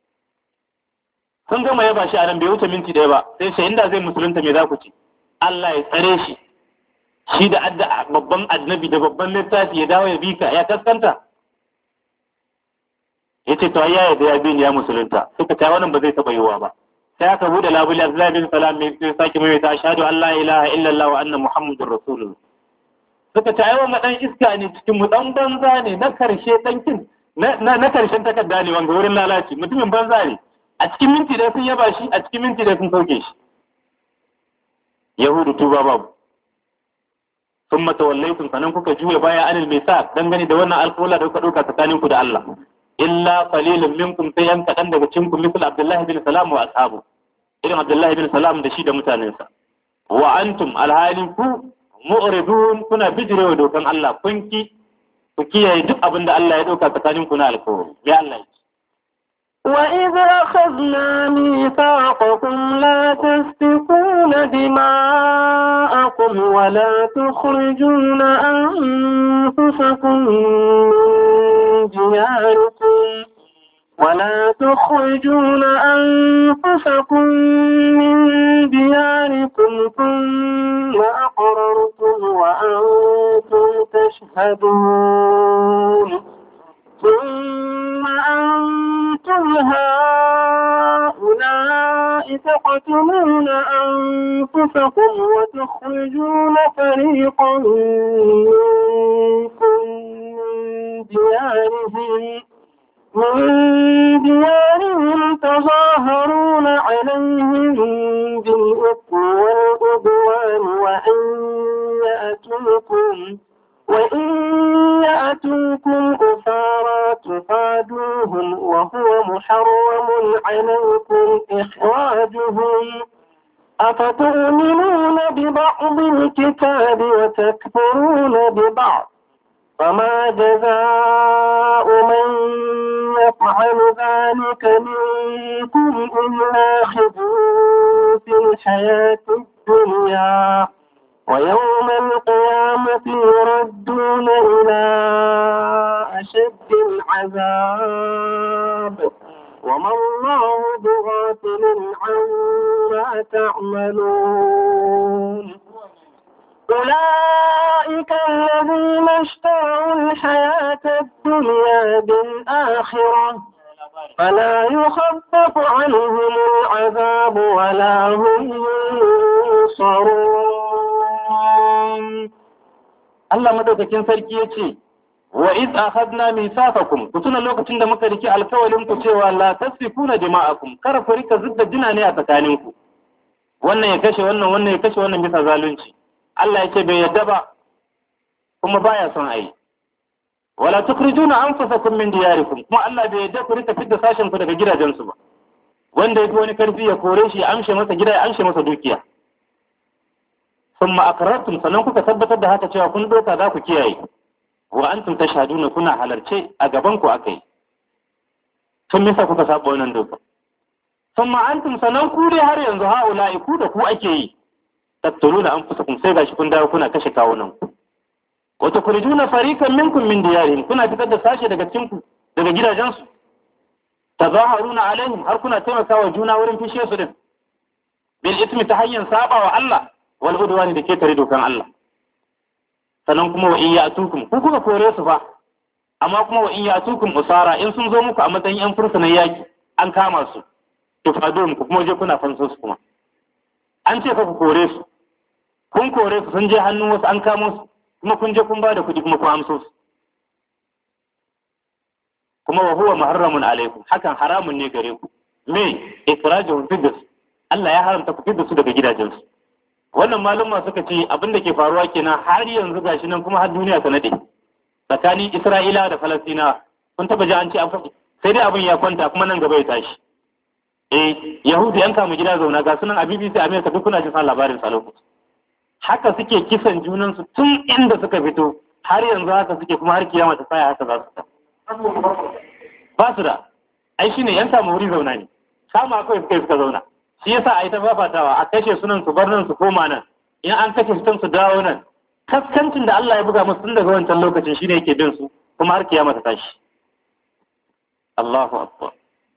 sun gama yaba shi a nan bai wuce minti ɗaya ba sai shi inda zai musulunta me za ku ce Allah ya tsare shi shi da adda babban annabi da babban littafi ya dawo ya bi ka ya kaskanta ya ce to ya da ya bi ya musulunta suka ta wannan ba zai taɓa yiwuwa ba sai aka bude labule Abdullahi bin Salam mai sai sake mai ta ashhadu an la ilaha illallah wa anna muhammadur rasulullah suka ta yawan dan iska ne cikin mu dan banza ne na karshe dan kin na na karshen takarda ne wanga wurin lalaci mutumin banza ne a cikin minti da sun yaba shi a cikin minti da sun sauke shi yahudu tuba babu sun matawallaitum sanan kuka juya baya anil misa dangane da wannan alƙawla da kuka ɗauka tsakanin ku da Allah illa qalilun minkum sai yan kaɗan daga cikin ku misal Abdullahi bin Salam wa ashabu irin Abdullahi bin Salam da shi da mutanensa wa antum alhali ku mu'ridun kuna bijirewa dokan Allah kun ki ku kiyaye duk abin da Allah ya ɗauka tsakanin ku na alƙawari ya Allah ya وإذ أخذنا ميثاقكم لا تسفكون دماءكم ولا تخرجون أنفسكم من دياركم ولا تخرجون أنفسكم من دياركم ثم أقررتم وأنتم تشهدون ثم أنتم هؤلاء تقتلون أنفسكم وتخرجون فريقا منكم من ديارهم من ديارهم تظاهرون عليهم بالإثم والعدوان وأن يأتوكم وإن يأتوكم أسارى تفادوهم وهو محرم عليكم إخراجهم أفتؤمنون ببعض الكتاب وتكفرون ببعض فما جزاء من يفعل ذلك منكم إلا خزي في الحياة الدنيا ويوم القيامة يردون إلى أشد العذاب وما الله بغافل عما تعملون أولئك الذين اشتروا الحياة الدنيا بالآخرة فلا يخفف عنهم العذاب ولا هم ينصرون Allah madaukakin sarki ya ce, Wa iz akhadna mithaqakum ku tuna lokacin da muka riki alkawalin ku cewa la tasfikuna dima'akum kar ku rika zudda jina ne a tsakanin ku wannan ya kashe wannan wannan ya kashe wannan bisa zalunci Allah ya ce bai yadda ba kuma baya son ayi wala tukhrijuna anfusakum min diyarikum kuma Allah bai yadda ku rika fitta sashen ku daga gidajensu ba wanda yafi wani karfi ya kore shi ya amshe masa gida ya amshe masa dukiya thumma aqrartum sannan kuka tabbatar da haka cewa kun doka za ku kiyaye wa antum tashhaduna kuna halarce a gaban ku akai tun misa kuka saba wannan doka thumma antum sannan ku dai har yanzu haula'i ku da ku ake yi tattuluna anfusakum sai gashi kun dawo kuna kashe kawunan ku wa tukhrijuna fariqan minkum min diyarihim kuna fitar da sashe daga cikin ku daga gidajensu tazaharuna alaihim har kuna taimakawa juna wurin fishe su din bil ismi ta hanyar saba wa Allah wal udwani da ke tare dokan Allah sannan kuma wa in ya'tukum ku kuka kore su fa amma kuma wa in ya'tukum usara in sun zo muku a matsayin yan fursunan yaki an kama su tufadun ku kuma je kuna fanso su kuma an ce ka ku kore su kun kore su sun je hannun wasu an kamo su kuma kun je kun ba da kuɗi kuma kun amso su kuma wa huwa muharramun alaikum hakan haramun ne gare ku me ikrajuhum fiddas Allah ya haramta ku fidda su daga gidajensu wannan maluma suka ce abin da ke faruwa kenan har yanzu gashi nan kuma har duniya ta nade tsakanin Isra'ila da Falastina kun taba ji an ce an faɗi sai dai abin ya kwanta kuma nan gaba ya tashi eh Yahudu yan kama gida zauna ga sunan a BBC America duk kuna jin san labarin sa lokaci haka suke kisan junansu tun inda suka fito har yanzu haka suke kuma har kiyama ta tsaya haka za su ta ba su da ai shine yan samu wuri zauna ne kama kawai suka suka zauna shi yasa a yi ta fafatawa a kashe sunan su bar nan su koma nan in an kashe su su dawo nan kaskancin da Allah ya buga musu tun daga wancan lokacin shine yake bin su kuma har kiyama ta tashi Allahu akbar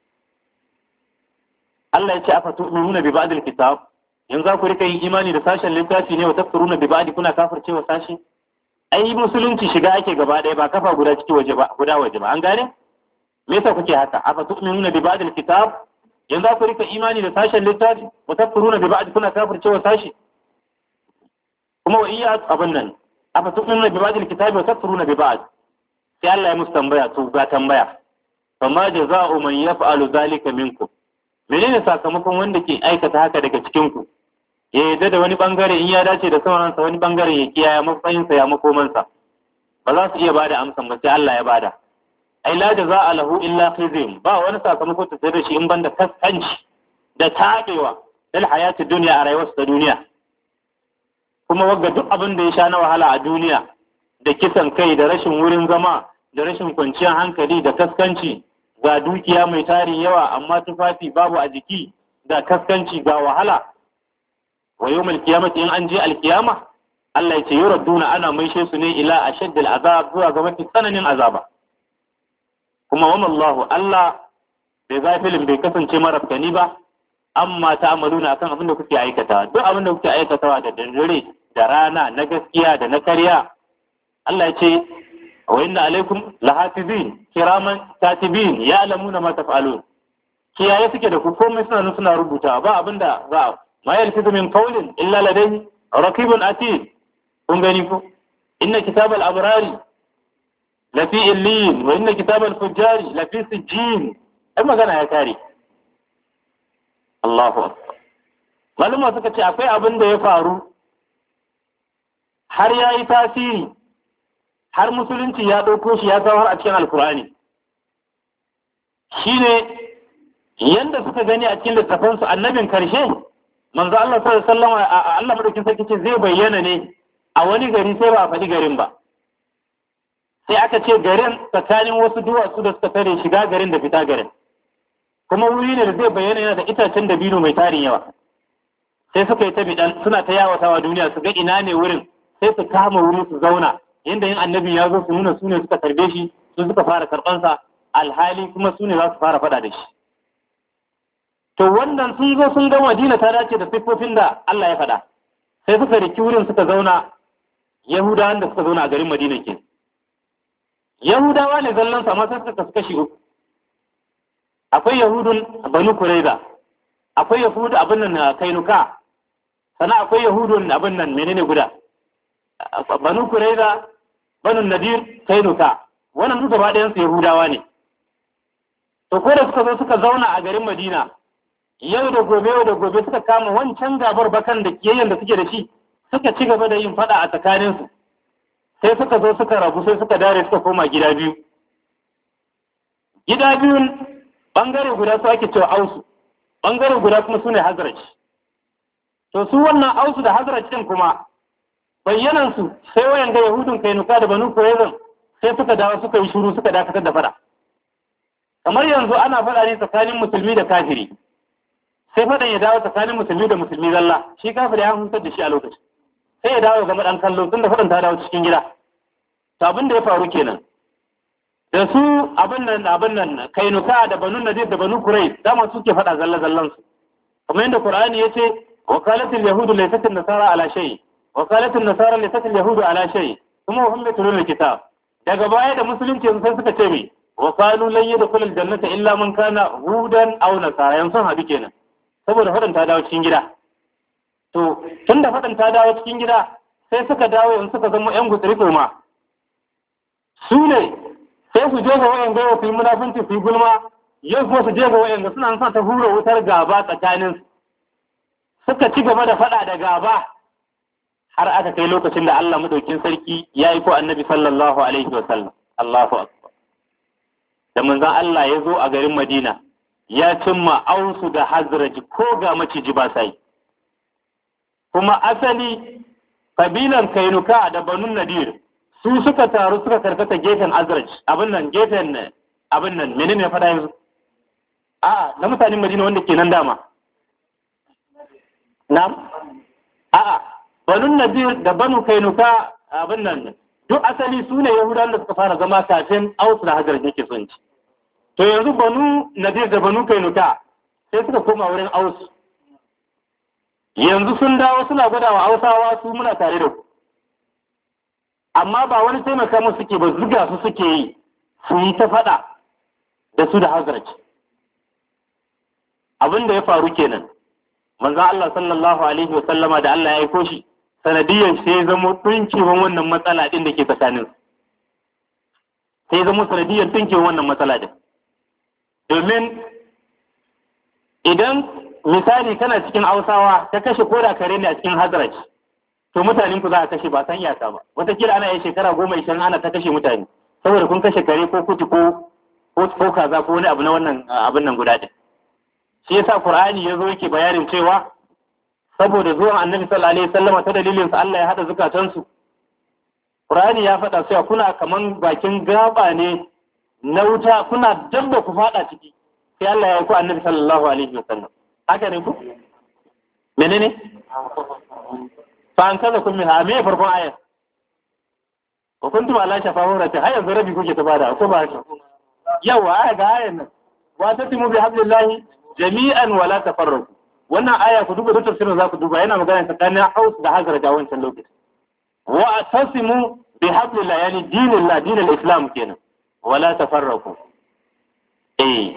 Allah ya ce afa tu'minuna bi ba'd al-kitab yanzu za ku rika yin imani da sashen littafi ne wa tafsiruna bi ba'd kuna kafircewa sashi ai musulunci shiga ake gaba ɗaya ba kafa guda ciki waje ba guda waje ba an gane me yasa kuke haka afa tu'minuna bi ba'd al-kitab yanzu ku rika imani da sashen littafi wa tafsiruna bi ba'd kuna kafircewa sashi kuma wa iya abin nan afa tu'minuna bi ba'd al-kitab wa tafsiruna bi ba'd sai Allah ya musu tambaya to ga tambaya fama jaza'u man yaf'alu zalika minkum menene sakamakon wanda ke aikata haka daga cikin ku ya yarda da wani bangare in ya dace da sauransa wani bangare ya kiyaye matsayinsa ya makomansa ba za su iya bada amsan ba sai Allah ya bada ai la jaza lahu illa khizyun ba wani sakamako ta da shi in banda kaskanci da tabewa dal hayati dunya a rayuwar ta duniya kuma wagga duk abin da ya sha na wahala a duniya da kisan kai da rashin wurin zama da rashin kwanciyar hankali da kaskanci ga dukiya mai tarin yawa amma tufafi babu a jiki ga kaskanci ga wahala wa yawmal qiyamati in an je alkiyama Allah ya ce yuraduna ana maishe su ne ila ashaddil azab zuwa ga mafi tsananin azaba kuma wa Allah Allah bai gafilin bai kasance marafkani ba amma ta amaluna akan abin da kuke aikata duk abin da kuke aikatawa da dare da rana na gaskiya da na karya Allah ya ce wa inna alaikum lahafizin kiraman katibin ya'lamuna ma taf'alun kiyaye suke da ku komai suna nan suna rubuta ba abinda za a ma yalfizu min qawlin illa ladayhi raqibun atid kun gani ko inna kitabal abrari lafi illin wa inna kitabal fujjari lafi sijjin ai magana ya kare Allahu akbar malama suka ce akwai abin da ya faru har ya yi tasiri har musulunci ya ɗauko shi ya kawo a cikin alkur'ani shine yanda suka gani a cikin littafansu annabin karshe manzo Allah sallallahu alaihi wasallam Allah madaukin sarki ce zai bayyana ne a wani gari sai ba a faɗi garin ba sai aka ce garin tsakanin wasu duwatsu da suka tare shiga garin da fita garin kuma wuri ne da zai bayyana yana da itacen dabino mai tarin yawa sai suka yi ta bidan suna ta yawatawa duniya su ga ina ne wurin sai su kama wuri su zauna yanda yin annabi ya zo su nuna su ne suka tarbe shi su suka fara karɓansa alhali kuma su ne za su fara faɗa da shi to wannan sun zo sun ga madina ta dace da siffofin da Allah ya faɗa sai suka riki wurin suka zauna yahudawan da suka zauna a garin madina ke yahudawa ne zallan amma sai suka kasu kashi uku akwai yahudun banu kuraiza akwai yahudu abin nan kainuka sannan akwai yahudun abin nan menene guda banu kuraiza banu nadir kainuka wannan duk gaba ɗayan su yahudawa ne to ko da suka zo suka zauna a garin madina yau da gobe yau da gobe suka kama wancan gabar bakan da kiyayyen da suke da shi suka ci gaba da yin fada a tsakaninsu sai suka zo suka rabu sai suka dare suka koma gida biyu gida biyun bangare guda su ake cewa ausu bangare guda kuma su ne hazraj to su wannan ausu da hazraj din kuma bayyanan su sai wayan ga yahudun kainuka da banu kurezan sai suka dawo suka yi shuru suka dakatar da fada kamar yanzu ana fada ne tsakanin musulmi da kafiri sai fadan ya dawo tsakanin musulmi da musulmi zalla shi kafir ya hutar da shi a lokacin sai ya dawo game dan kallo tunda fadan ta dawo cikin gida to abin da ya faru kenan da su abin nan abin nan kainuka da banu nadir da banu kurai dama suke fada zalla zallan su kamar yadda qur'ani yace wakalatul yahudu laysat nasara ala shay wakalatul nasara laysat yahudu ala shay kuma hum yatluna kitab daga baya da musulunci sai suka ce me wa qalu lan yadkhul aljannata illa man kana hudan aw nasara yan sun hadu kenan saboda fadan ta dawo cikin gida to tunda fadan ta dawo cikin gida sai suka dawo yanzu suka zama yan gutsiri ma su ne sai su je ga wayan gawa su yi munafunci su yi gulma yau kuma su je ga wayan suna son ta hura wutar gaba tsakanin suka ci gaba da faɗa da gaba har aka kai lokacin da Allah madaukin sarki ya yi ko annabi sallallahu alaihi wa sallam Allahu akbar da manzon Allah ya zo a garin Madina ya cimma ausu da hazraji ko ga maciji ba sai kuma asali kabilan kainuka da banun nadir su suka taru suka karkata gefen azraj abin nan gefen abin nan menene ya faɗa yanzu a na mutanen madina wanda ke nan dama na'am a'a banun nadir da banu kainuka abin nan duk asali su ne yahudawan da suka fara zama kafin aus da hajar yake son ci to yanzu banu nadir da banu kainuka sai suka koma wurin aus yanzu sun dawo suna gwada wa hausawa su muna tare da ku amma ba wani taimaka musu suke ba zuga su suke yi su yi ta faɗa da su da hazrat abin da ya faru kenan manzon Allah sallallahu alaihi wa sallama da Allah ya aiko shi sanadiyan sai ya zama tunkewan wannan matsala din da ke tsakanin sai ya zama sanadiyan tunkewan wannan matsala din domin idan misali kana cikin hausawa ta kashe koda kare ne a cikin hazrat to mutanen ku za a kashe ba san iyaka ba wataƙila ana yin shekara goma ishirin ana ta kashe mutane saboda kun kashe kare ko kuti ko ko kaza ko wani abu na wannan abin nan guda ɗin shi yasa qur'ani yazo yake bayanin cewa saboda zuwan annabi sallallahu alaihi wasallam ta dalilin sa Allah ya hada zukatan su qur'ani ya faɗa cewa kuna kaman bakin gaba ne na wuta kuna dabba ku fada ciki sai Allah ya ku annabi sallallahu alaihi wasallam haka ne ku menene fa an kaza kun minha me farkon ayat wa kuntum ala shafa hurati har yanzu rabi kuke ta bada ko ba haka yawa aya ga ayan nan wa tatimu bi hablillahi jami'an wala tafarraqu wannan aya ku duba tafsirin za ku duba yana magana tsakanin Haus da Hazar da wancan lokaci wa atasimu bi hablillah yani dinillah dinil islam kenan wala tafarraqu eh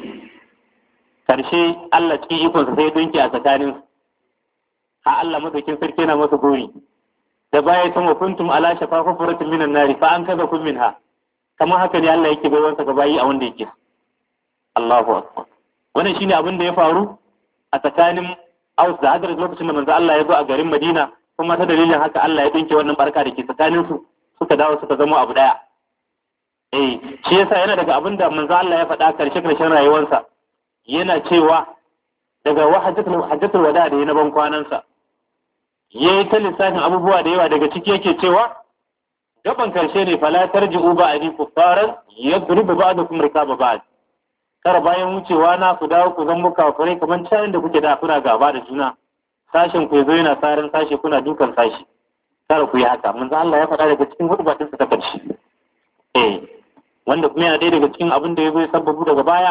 karshe Allah cikin ikonsa sai dunki a tsakanin ha Allah madaukin sarki yana masa gori da baya sun wa kuntum ala shafa hufratin minan nari fa an kaza kun minha kamar haka ne Allah yake baiwansa ga bayi a wanda yake Allahu akbar wannan shine abin da ya faru a tsakanin Aus da Hadrat lokacin da manzo Allah ya zo a garin Madina kuma ta dalilin haka Allah ya dinke wannan barka da ke tsakanin su suka dawo suka zama abu daya eh shi yasa yana daga abin da manzo Allah ya faɗa karshe karshen rayuwarsa yana cewa daga wahajjatul hajjatul wada da yana ban kwanansa yayi ta lissafin abubuwa da yawa daga ciki yake cewa gaban karshe ne fala tarji'u ba'di kuffaran yadribu ba'dukum rikaba ba'd kar bayan wucewa na ku dawo ku zan muka kafirai kamar cayin da kuke da kuna gaba da juna sashen ku yazo yana sarin sashe kuna dukan sashi kar ku yi haka manzo Allah ya faɗa daga cikin hudubatin sa ta karshe eh wanda kuma yana ɗaya daga cikin abin da ya zo ya sababu daga baya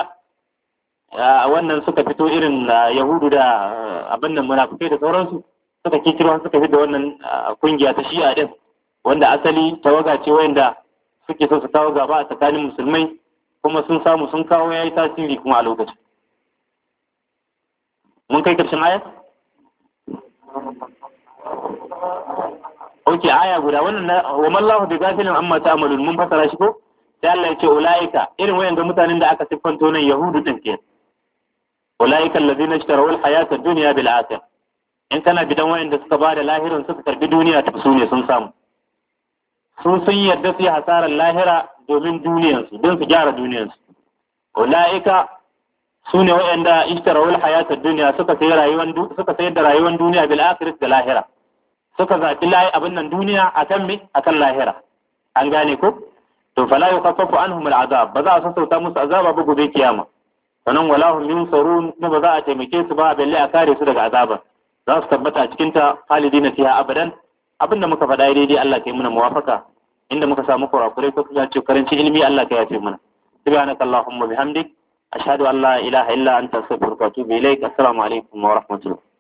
wannan suka fito irin yahudu da abin nan munafikai da sauransu suka kikiro suka fi da wannan kungiya ta shi'a din wanda asali tawaga ce wanda suke so su kawo gaba a tsakanin musulmai kuma sun samu sun kawo ya yi tasiri kuma a lokacin mun kai karshen aya? ok aya guda wannan na wa mallahu bi gafilin amma ta'malun mun fasara shi ko sai Allah ya ce ulaika irin wayan ga mutanen da aka siffanto nan yahudu din ke ulaika allazina ishtaraw al-hayata ad-dunya bil akhirah in kana bidan wayan da suka bada lahirin suka karbi duniya ta su ne sun samu sun sun yarda su yi hasarar lahira domin duniyansu don su gyara duniyansu ulaika su ne waɗanda ishtarawul hayatar duniya suka sayi rayuwar suka sayar da rayuwar duniya bil akhirat da lahira suka zaɓi layi abin nan duniya akan me akan lahira an gane ko to fala yukaffafu anhum al azab ba za a sassauta musu azaba ba gobe kiyama sannan wala hum yunsarun kuma ba za a taimake su ba balle a kare su daga azaba za su tabbata a cikin ta halidina fiha abadan abinda muka faɗa daidai Allah ka yi mana muwafaka inda muka samu kurakurai ko kuma ce karanci ilimi Allah ka yafe mana subhanaka allahumma bihamdik ashhadu an la ilaha illa anta astaghfiruka wa atubu ilaik assalamu alaikum wa rahmatullah